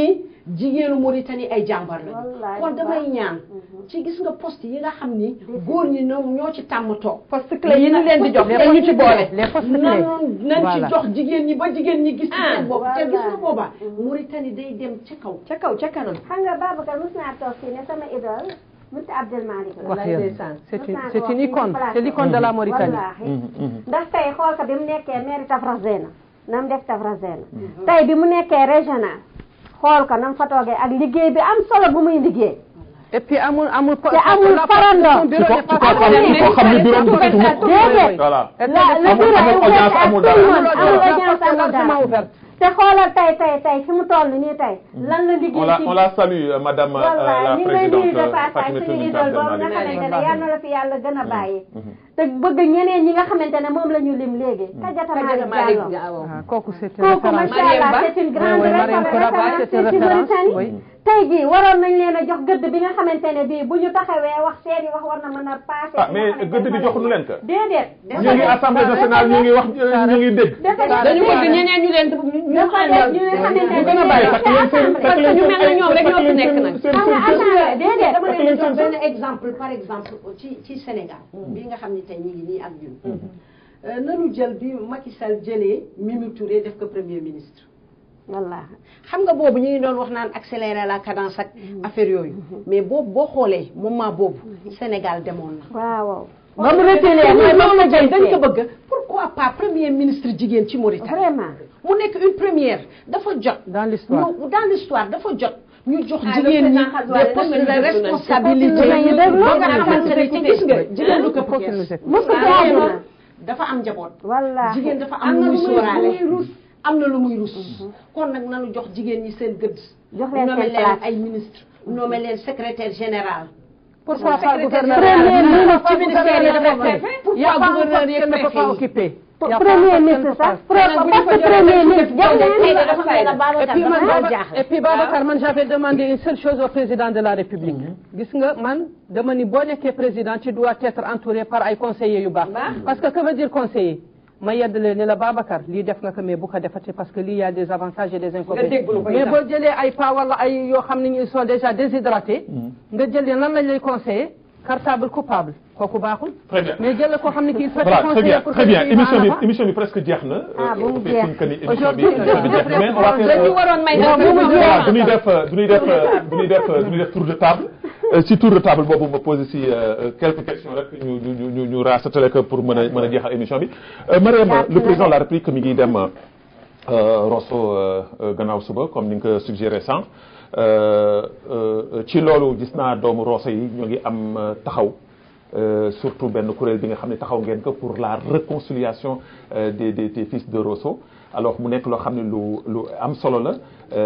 Speaker 2: jigéenu Mauritanie ay jàmbar la
Speaker 5: Wallaay,
Speaker 2: kon damay
Speaker 5: waaw.
Speaker 2: ñaan ci gis nga poste yi nga xam ni góor ñi ñoom ñoo ci tàmm toog
Speaker 4: poste clé yi ñu leen di jox
Speaker 3: les
Speaker 4: te ñu ci
Speaker 3: postes
Speaker 4: boole
Speaker 3: clés, les postes clés.
Speaker 2: nanu nañ
Speaker 3: Voilà.
Speaker 2: ci jox jigéen ñi ba jigéen ñi gis ci
Speaker 4: Ah,
Speaker 2: seen bopp te gis nga
Speaker 5: voilà.
Speaker 2: booba Mauritanie day dem ca kaw
Speaker 4: ca kaw ca kanam
Speaker 5: xam nga Babacar mos naa toog fii ne sama idole Moussa Abdel Malick la.
Speaker 3: wax
Speaker 4: Wallaay
Speaker 3: yéen
Speaker 4: ndeysaan.
Speaker 3: c'est une
Speaker 5: Mos naa
Speaker 3: c'est
Speaker 5: toog
Speaker 3: une
Speaker 5: fii ci
Speaker 3: icône
Speaker 5: plateau.
Speaker 3: c'est l'icône de la Mauritanie
Speaker 5: wallaahi ndax tey xool ko bi mu nekkee mairie Tafrazena na mu def Tafrazena tey bi mu nekkee régional xool ko na mu fa toogee ak liggéey bi am solo bu muy liggéey
Speaker 3: et puis amul amul
Speaker 5: te amul farandoo
Speaker 1: ci ko ci ko xam ci ko xam ne bureau bi du mukk
Speaker 5: déedéet
Speaker 1: voilà
Speaker 5: la le
Speaker 1: amul-
Speaker 5: bureau
Speaker 1: amul
Speaker 5: est
Speaker 1: audience,
Speaker 5: ouvert à
Speaker 1: amul
Speaker 5: tout le
Speaker 1: dara.
Speaker 5: monde amul
Speaker 1: Voilà.
Speaker 5: audience amul dara
Speaker 3: ouverte
Speaker 5: te xoolal tey tey tey fi mu toll nii tey lan la
Speaker 1: on
Speaker 5: liggéey
Speaker 1: la
Speaker 5: ci
Speaker 1: on la salue euh, madame euh,
Speaker 5: wallaay
Speaker 1: la
Speaker 5: ñu ngi lay nuyu
Speaker 1: présidente
Speaker 5: de
Speaker 1: euh,
Speaker 5: passage
Speaker 1: Fatimata
Speaker 5: suñu
Speaker 1: Bintou
Speaker 5: idole boobu nga
Speaker 1: Abdelmalik
Speaker 5: xamante ne
Speaker 3: Wallaahi.
Speaker 5: yal na la fi yàlla gën a bàyyi te bëgg ñeneen ñi nga xamante ne moom la ñu lim léegi Kadiata
Speaker 4: Kadiata
Speaker 5: Malick
Speaker 4: Malick
Speaker 5: Diallo
Speaker 4: Diallo.
Speaker 3: ah kooku c'est une
Speaker 5: kooku
Speaker 3: référence
Speaker 5: macha allah
Speaker 4: Mariam Ba.
Speaker 5: c'est une grande
Speaker 3: Oui, oui, Mariam Kouraba,
Speaker 5: référence
Speaker 3: c'est une
Speaker 5: ci
Speaker 3: référence,
Speaker 5: Mauritanie
Speaker 3: oui.
Speaker 5: tey jii waroon nañ leen a jox gëdd bi nga xamante ne bii bu ñu taxawee wax seeni wax war na mën a passé
Speaker 1: ah mais gëdd bi joxuñu leen ko
Speaker 5: déedéet
Speaker 1: ñu ngi assemblée nationale ñu ngi wax ñu ngi dégg
Speaker 4: dañu bëgg ñeneen ñu leen ñu
Speaker 5: dafa def ñu nga xamante ne
Speaker 1: ñu gën a bàyyi fekk leen seen fekk leen
Speaker 4: ñu mel ne ñoom rek ñoo fi nekk nag.
Speaker 1: seen
Speaker 5: xam nga
Speaker 1: seen
Speaker 5: assemblée déedéet
Speaker 2: dama
Speaker 1: Parce que
Speaker 2: leen di
Speaker 1: leen
Speaker 2: jox
Speaker 1: seen-
Speaker 2: benn exemple par exemple ci ci Sénégal bi nga xam ni tey ñu ngi nii ak ñun Euh, nanu jël bi Macky Sall jëlee Mimi Touré def ko premier ministre
Speaker 5: wallaahi
Speaker 2: xam nga boobu ñu ngi doon wax naan accélérer la cadence ak affaire yooyu mais boobu boo xoolee moment boobu Sénégal demoon na
Speaker 5: waaw ba mu reculé mooy ba mu
Speaker 2: loolu tey dañ ko
Speaker 5: jël
Speaker 2: bëgg pourquoi pas premier ministre jigéen ci Mauritanie
Speaker 5: vraiment
Speaker 2: mu nekk une première dafa jot
Speaker 3: dans l'histoire
Speaker 2: ñu dans l'histoire dafa jot ñu jox
Speaker 4: Ah, le
Speaker 2: jigéen ñi
Speaker 4: président Khadouane
Speaker 2: des postes
Speaker 4: def na
Speaker 2: de
Speaker 4: déglu nañ.
Speaker 2: responsabilité
Speaker 5: Faut que ñu déglu.
Speaker 2: ba nga xamante ne te gis nga jigéen du ko
Speaker 3: faut qu'il nous écoute.
Speaker 5: mos ko ci àdduna
Speaker 2: dafa am njaboot
Speaker 5: wallaahi
Speaker 2: jigéen dafa
Speaker 4: am
Speaker 2: am
Speaker 4: na
Speaker 2: lu
Speaker 4: lu
Speaker 2: muy
Speaker 4: muy
Speaker 2: sóoraale
Speaker 4: ruus.
Speaker 2: am na lu muy rus kon nag nanu jox jigéen ñi seen gëdd
Speaker 5: jox leen
Speaker 2: nommé
Speaker 5: seen
Speaker 2: leen
Speaker 5: place
Speaker 2: ay ministre nommé leen secrétaire général
Speaker 3: pourquoi pas
Speaker 2: Secrétaire
Speaker 3: gouverneur
Speaker 2: général
Speaker 3: ci
Speaker 2: ci ministère yi dafa
Speaker 3: préfet
Speaker 2: préfet
Speaker 3: il y a
Speaker 2: pourquoi
Speaker 3: pas un
Speaker 2: gouverneur
Speaker 3: poste
Speaker 2: yeeg
Speaker 3: qu'elle ne peut
Speaker 2: préfet
Speaker 3: pas
Speaker 2: yi
Speaker 3: occuper Il y a pas un
Speaker 5: premier
Speaker 3: poste qu'elle ne
Speaker 5: ministre
Speaker 3: peut pas
Speaker 5: sax pro
Speaker 4: bu ñu ko
Speaker 5: poste
Speaker 4: joxee
Speaker 5: premier
Speaker 4: ñu
Speaker 5: ministre
Speaker 4: def
Speaker 5: jox
Speaker 4: tey
Speaker 5: leen
Speaker 4: dafa fay
Speaker 3: et
Speaker 5: Babacar
Speaker 3: puis man
Speaker 5: dafa
Speaker 3: Baba-
Speaker 5: jaaxle
Speaker 3: et puis Babacar man j'avais demandé une seule chose au président de la République gis nga man dama ni boo nekkee président tu dois être entouré par ay conseillers yu baax parce que que veut dire conseiller ma yedd leen ni la Babacar lii def nga ko mais bu ko defati parce que lii y a des avantages et des inconvénients
Speaker 4: déglu ko
Speaker 3: mais
Speaker 4: itam.
Speaker 3: boo jëlee ay pa wala ay yoo xam ne ils sont déjà déshydratés nga jël leen lan lañ lay conseiller cartable coupable kooku baaxul
Speaker 1: Très bien.
Speaker 3: mais jël ko xam ne kii
Speaker 1: voilà très bien
Speaker 3: pour
Speaker 1: très
Speaker 3: que
Speaker 1: bien
Speaker 3: le pays
Speaker 1: émission
Speaker 3: va en
Speaker 1: bi
Speaker 3: avant.
Speaker 1: émission bi presque jeex na.
Speaker 5: Ah, bu mu
Speaker 1: Euh,
Speaker 5: jeex.
Speaker 1: fi ñu que ni émission bi
Speaker 3: Aujourd'hui,
Speaker 1: émission bi jeex na mais on va faire.
Speaker 4: dañu waroon may
Speaker 1: voilà
Speaker 4: def
Speaker 1: du ñuy def du ñuy def du ñuy def du ñuy def tour de table Euh, si tour de table boobu ma posé si euh, quelques questions rek ñu ñu ñu ñu ñu raasatale ko pour mën a mën a jeexal émission bi. Euh, Mariam le président de la République mi ngi dem euh, Rosso euh, euh, gannaaw suba comme ni nga ko suggéré sànq Euh, euh, ci loolu gis naa doomu Rosso yi ñoo ngi am euh, taxaw. Euh, surtout benn kuréel bi nga xam ne taxaw ngeen ko pour la réconciliation euh, des des des fils de Rosso alors mu nekk loo xam ne lu lu am solo la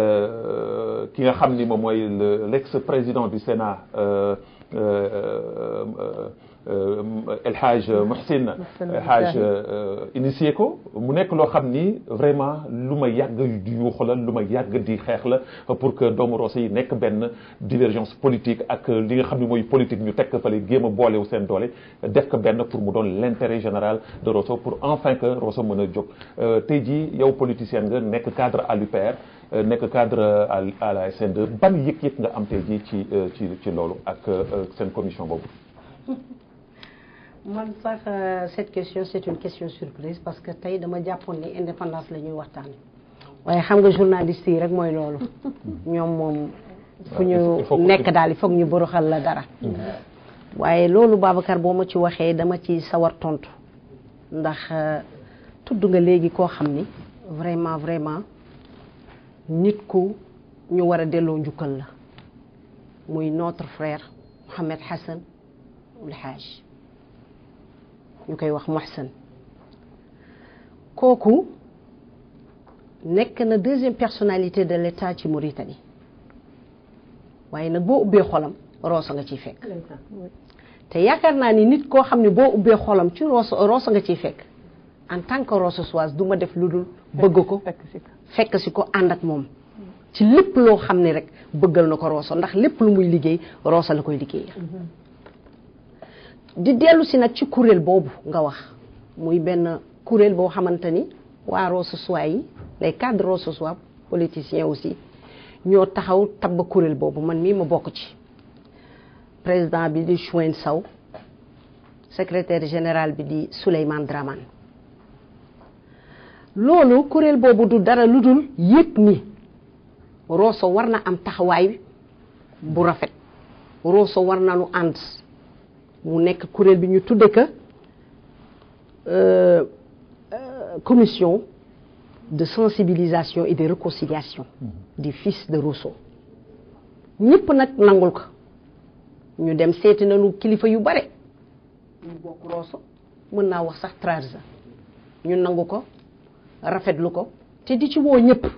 Speaker 1: euh, ki nga xam ni moom mooy le l'ex-président du Sénat euh, euh, euh, El Hadj Mohsin Hadj initié ko mu nekk loo xam ni vraiment lu ma yàgg di yuuxu la lu ma yàgg di xeex la pour que doomu Rosso yi nekk benn divergence politique ak li nga xam ne mooy politique ñu teg ko fale géem a boolewu seen doole def ko benn pour mu doon l'intérêt général de Rosso pour enfin que Rosso mën a jóg tey jii yow politicien nga nekk cadre à l'UPR nekk cadre à à la SN2 ban yëg-yëg nga am tey jii ci ci ci loolu ak seen commission boobu
Speaker 2: man sax euh, cette question c'est une question surprise parce que tey dama jàppoon ni indépendance la ñuy waxtaane waaye xam nga journaliste yi rek mooy loolu ñoom moom fu ñu
Speaker 1: il faut que-
Speaker 2: nekk daal il faut que ñu boroxal la dara waaye loolu Babacar boo ma ci waxee dama ci sawar tontu ndax euh, tudd nga léegi koo xam ni vraiment vraiment nit ku ñu war a delloo njukkal la muy notre frère Mohamed Hassan El Hadj ñu koy wax Mohsen kooku nekk na deuxième personnalité de l'État ci Mauritanie waaye nag boo ubbee xolam Rosso nga ciy fekk te yaakaar naa ni nit koo xam ne boo ubbee xolam ci Rosso Rosso nga ciy fekk en tant que Rossoise du ma def lu dul bëgg ko
Speaker 3: fekk si ko.
Speaker 2: fekk si ko ànd ak moom ci lépp loo xam ne rek bëggal na ko Rosso ndax lépp lu muy liggéey Rosso la koy liggéey di dellu si nag ci kuréel boobu nga wax muy benn kuréel boo xamante ni waa Rosso yi les cadres Rosso politiciens aussi ñoo taxaw tabb kuréel boobu man mii ma bokk ci président bi di Chouin Sow secrétaire général bi di Souleymane Dramane loolu kuréel boobu du dara lu dul yëg ni Rosso war na am taxawaay bu rafet Rosso war na nu ànd mu nekk kuréel bi ñu tudde que commission de sensibilisation et de réconciliation des fils de Rosso ñëpp nag nangul ko ñu dem seeti nañu kilifa yu bare ñu bokk Rosso mën naa wax sax Trarza ñu nangu ko rafetlu ko te di ci woo ñëpp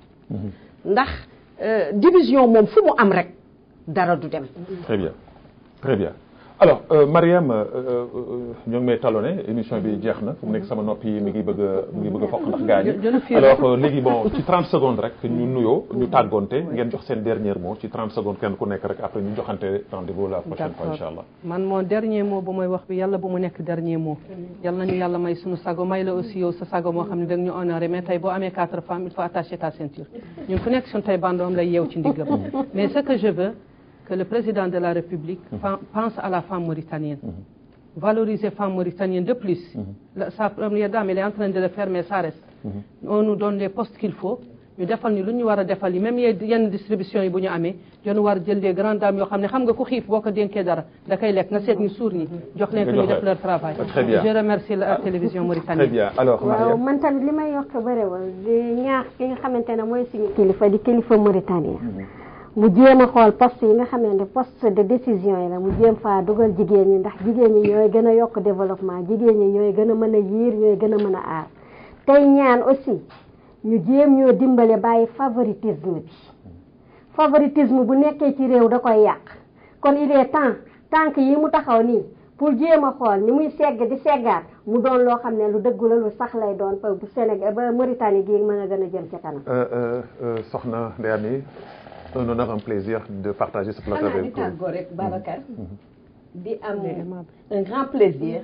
Speaker 2: ndax division moom fu mu am rek dara du dem
Speaker 1: très bien très bien alors euh, Mariam ñoo ngi may talonné émission bi jeex na fu mu nekk sama nopp yi mi ngi bëgg a mi ngi bëgg a foq ndax gaañi alors léegi bon ci 30 secondes rek ñu nuyoo ñu tàggoonte ngeen jox seen dernier mot ci 30 secondes kenn ku nekk rek après ñu joxante rendez-vous la prochaine fois incha allah
Speaker 3: man mon dernier mot bu may wax bi yàlla bu mu nekk dernier mot yàlla nañu yàlla may suñu sago may la aussi yow sa sago moo xam ne da nga ñu honoré mais tey boo amee quatre femmes il faut attacher ta ceinture ñun ku nekk suñu tey bandoom lay yeew ci ndiggam mais ce que je veux que le président de la République pense à la femme mauritanienne. Valoriser femme mauritanienne de plus. La, sa première dame, elle est en train de le faire, mais ça reste. On nous donne les postes qu'il faut. ñu defal ñu lu ñu war a defal yi même yenn distribution yi bu ñu amee dañu war a jël des grandes dames yoo xam ne xam nga ku xiif boo ko dénkee dara da koy lekk nga seet ñu suur ñi jox leen ko ñu def leur travail.
Speaker 1: Très bien.
Speaker 3: je remercie la télévision mauritanienne.
Speaker 1: très bien alors
Speaker 5: waaw
Speaker 1: Mariam
Speaker 5: man tamit li may yokk bëriwul di ñaax ki nga xamante ne mooy suñu kilifa di kilifa Mauritanie mu jéem a xool poste yi nga xamante ne poste de décision yi la mu jéem faa dugal jigéen ñi ndax jigéen ñi ñooy gën a yokk développement jigéen ñi ñooy gën a mën a yiir ñooy gën a mën a aar tey ñaan aussi ñu jéem ñoo dimbale bàyyi favoritisme bi favoritisme bu nekkee ci réew da koy yàq kon il est temps tànk yi mu taxaw nii pour jéem a xool ni muy segg di seggaat mu doon loo xam ne lu dëggu la lu sax lay doon ba bu Sénégal ba Mauritanie gii mën a gën a jëm ca kanam.
Speaker 1: Euh, euh, euh, soxna Ndeye Amy un honneur un plaisir de partager ce plateau
Speaker 4: xanaa di
Speaker 1: avec vous
Speaker 4: tàggoo rek Babacar di am
Speaker 3: Il est aimable.
Speaker 4: un grand plaisir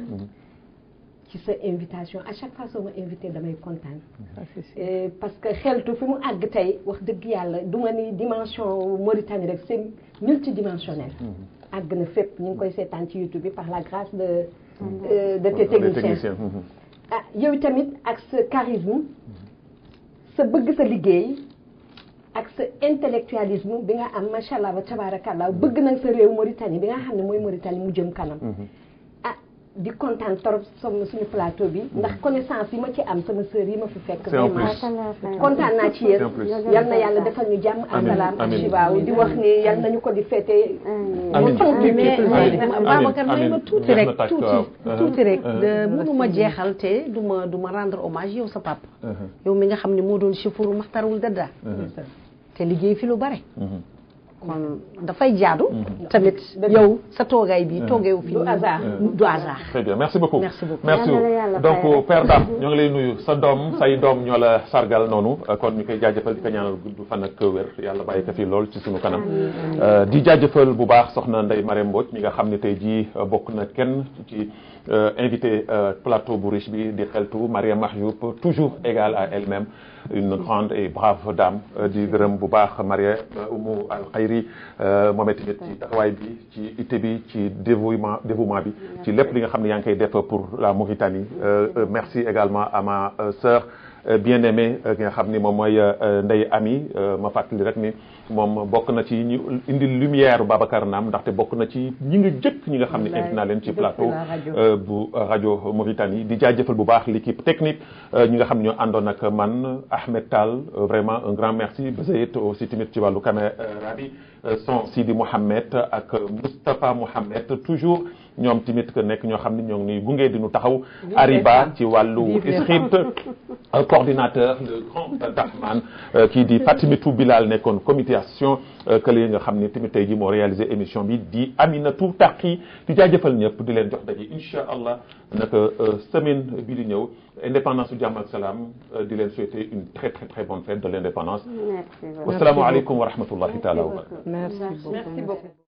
Speaker 4: ci sa invitation à chaque fois soo ma invité damay kontaan
Speaker 3: Ça, c'est sûr.
Speaker 4: Euh, parce que xeltu fi mu àgg tey wax dëgg yàlla du ma ni dimension Mauritanie rek c'est multidimensionnel àgg na fépp ñu ngi koy seetaan ci YouTube bi par la grâce de euh, de tes
Speaker 1: Les
Speaker 4: techniciens
Speaker 1: techniciens. mhm.
Speaker 4: ah yow tamit ak sa charisme sa bëgg sa liggéey ak sa intellectualisme bi nga am macha allah ba tabaarakallah bëgg nag sa réew Mauritanie bi nga xam ne mooy Mauritanie mu jëm kanam. ah di kontaan trop sama suñu plateau bi ndax connaissance yi ma ci am sama sœur yi ma fi fekk.
Speaker 1: C'est un
Speaker 4: vraiment
Speaker 1: plus.
Speaker 4: kontaan naa ci yéen
Speaker 1: C'est un plus.
Speaker 4: yal na yàlla defal ñu jàmm ak
Speaker 1: Amiin,
Speaker 4: salaam ak
Speaker 1: amiin.
Speaker 4: shibaaw di wax ni yal nañu ko di fêter.
Speaker 1: Amiin.
Speaker 4: mu fonk
Speaker 2: mais
Speaker 4: people
Speaker 2: mais
Speaker 4: day.
Speaker 1: Amiin.
Speaker 2: Babacar may
Speaker 1: Amiin.
Speaker 2: ma tuuti
Speaker 1: Jeex na
Speaker 2: rek
Speaker 1: tàkk,
Speaker 2: tuuti
Speaker 1: waaw.
Speaker 2: tuuti rek
Speaker 1: Uh-huh.
Speaker 2: de mënuma jeexal te du ma du ma rendre hommage yow sa papa yow mi nga xam ne moo doon chauffeur maxtarul dadda te liggéey fi lu bare kon dafay jaadu tamit yow sa toogaay bi toogeewu fi
Speaker 4: Du hasard.
Speaker 2: du hasard
Speaker 1: Très bien merci beaucoup
Speaker 2: Merci beaucoup.
Speaker 1: merci
Speaker 5: Yàlla na yàlla
Speaker 1: donc
Speaker 5: fayal.
Speaker 1: Père Dame ñoo ngi lay nuyu sa doom say doom ñoo la sargal noonu kon ñu koy jaajëfal di ko ñaanal gudd fan ak wér yàlla bàyyi ko fi lool ci sunu kanam Euh, di jaajëfal bu baax soxna Ndeye Marème Mbodj mi nga xam ne tey jii euh, bokk na kenn ci euh, invité euh, plateau bu riche bi di xeltu Mariam Mahioub toujours égale à elle-même une grande et brave dame euh, di gërëm bu baax Maria Oumou Al Khayri euh, moom tamit ci taxawaay bi ci ité bi ci dévouement dévouement bi ci lépp li nga xam ne yaa ngi koy def pour la Mauritanie Euh, euh, merci également à ma euh, sœur euh, bien-aimée euh, ki nga xam ni moom mooy euh, Ndeye Ami euh, ma fàttali rek ni moom bokk na ci ñu indi lumière Babacar Naam ndaxte bokk na ci ñi nga jëkk ñi nga xam ne
Speaker 2: Wallaay,
Speaker 1: invité naa leen ci
Speaker 2: depuis
Speaker 1: plateau
Speaker 2: la radio.
Speaker 1: euh, bu rajo Mauritanie di jaajëfal bu baax l'équipe technique euh, ñi nga xam ne ñoo àndoon ak man Ahmed Tall euh, vraiment un grand merci Bazayit aussi tamit ci wàllu caméra bi euh, son Sidi Mohamed ak Moustapha Mohamed toujours ñoom tamit que nekk ñoo xam ne ñoo ngi nuy gunge di nu taxaw Ariba ci wàllu
Speaker 3: Vive les
Speaker 1: script euh, coordinateur le grand Dahman euh, kii di Fatimitou Bilal nekkoon communication euh, que li nga xam ne tamit tey jii moo réalisé émission bi di Aminatou Taqi di jaajëfal ñëpp di leen jox daje incha allah naka euh, semaine bi di ñëw indépendance su jàmm ak salaam euh, di leen souhaiter une très très très bonne fête de l'indépendance
Speaker 5: Merci beaucoup.
Speaker 1: wasalaamualeykum wa rahmatullahi taala wa barakatuh
Speaker 3: Merci beaucoup.
Speaker 4: Merci beaucoup.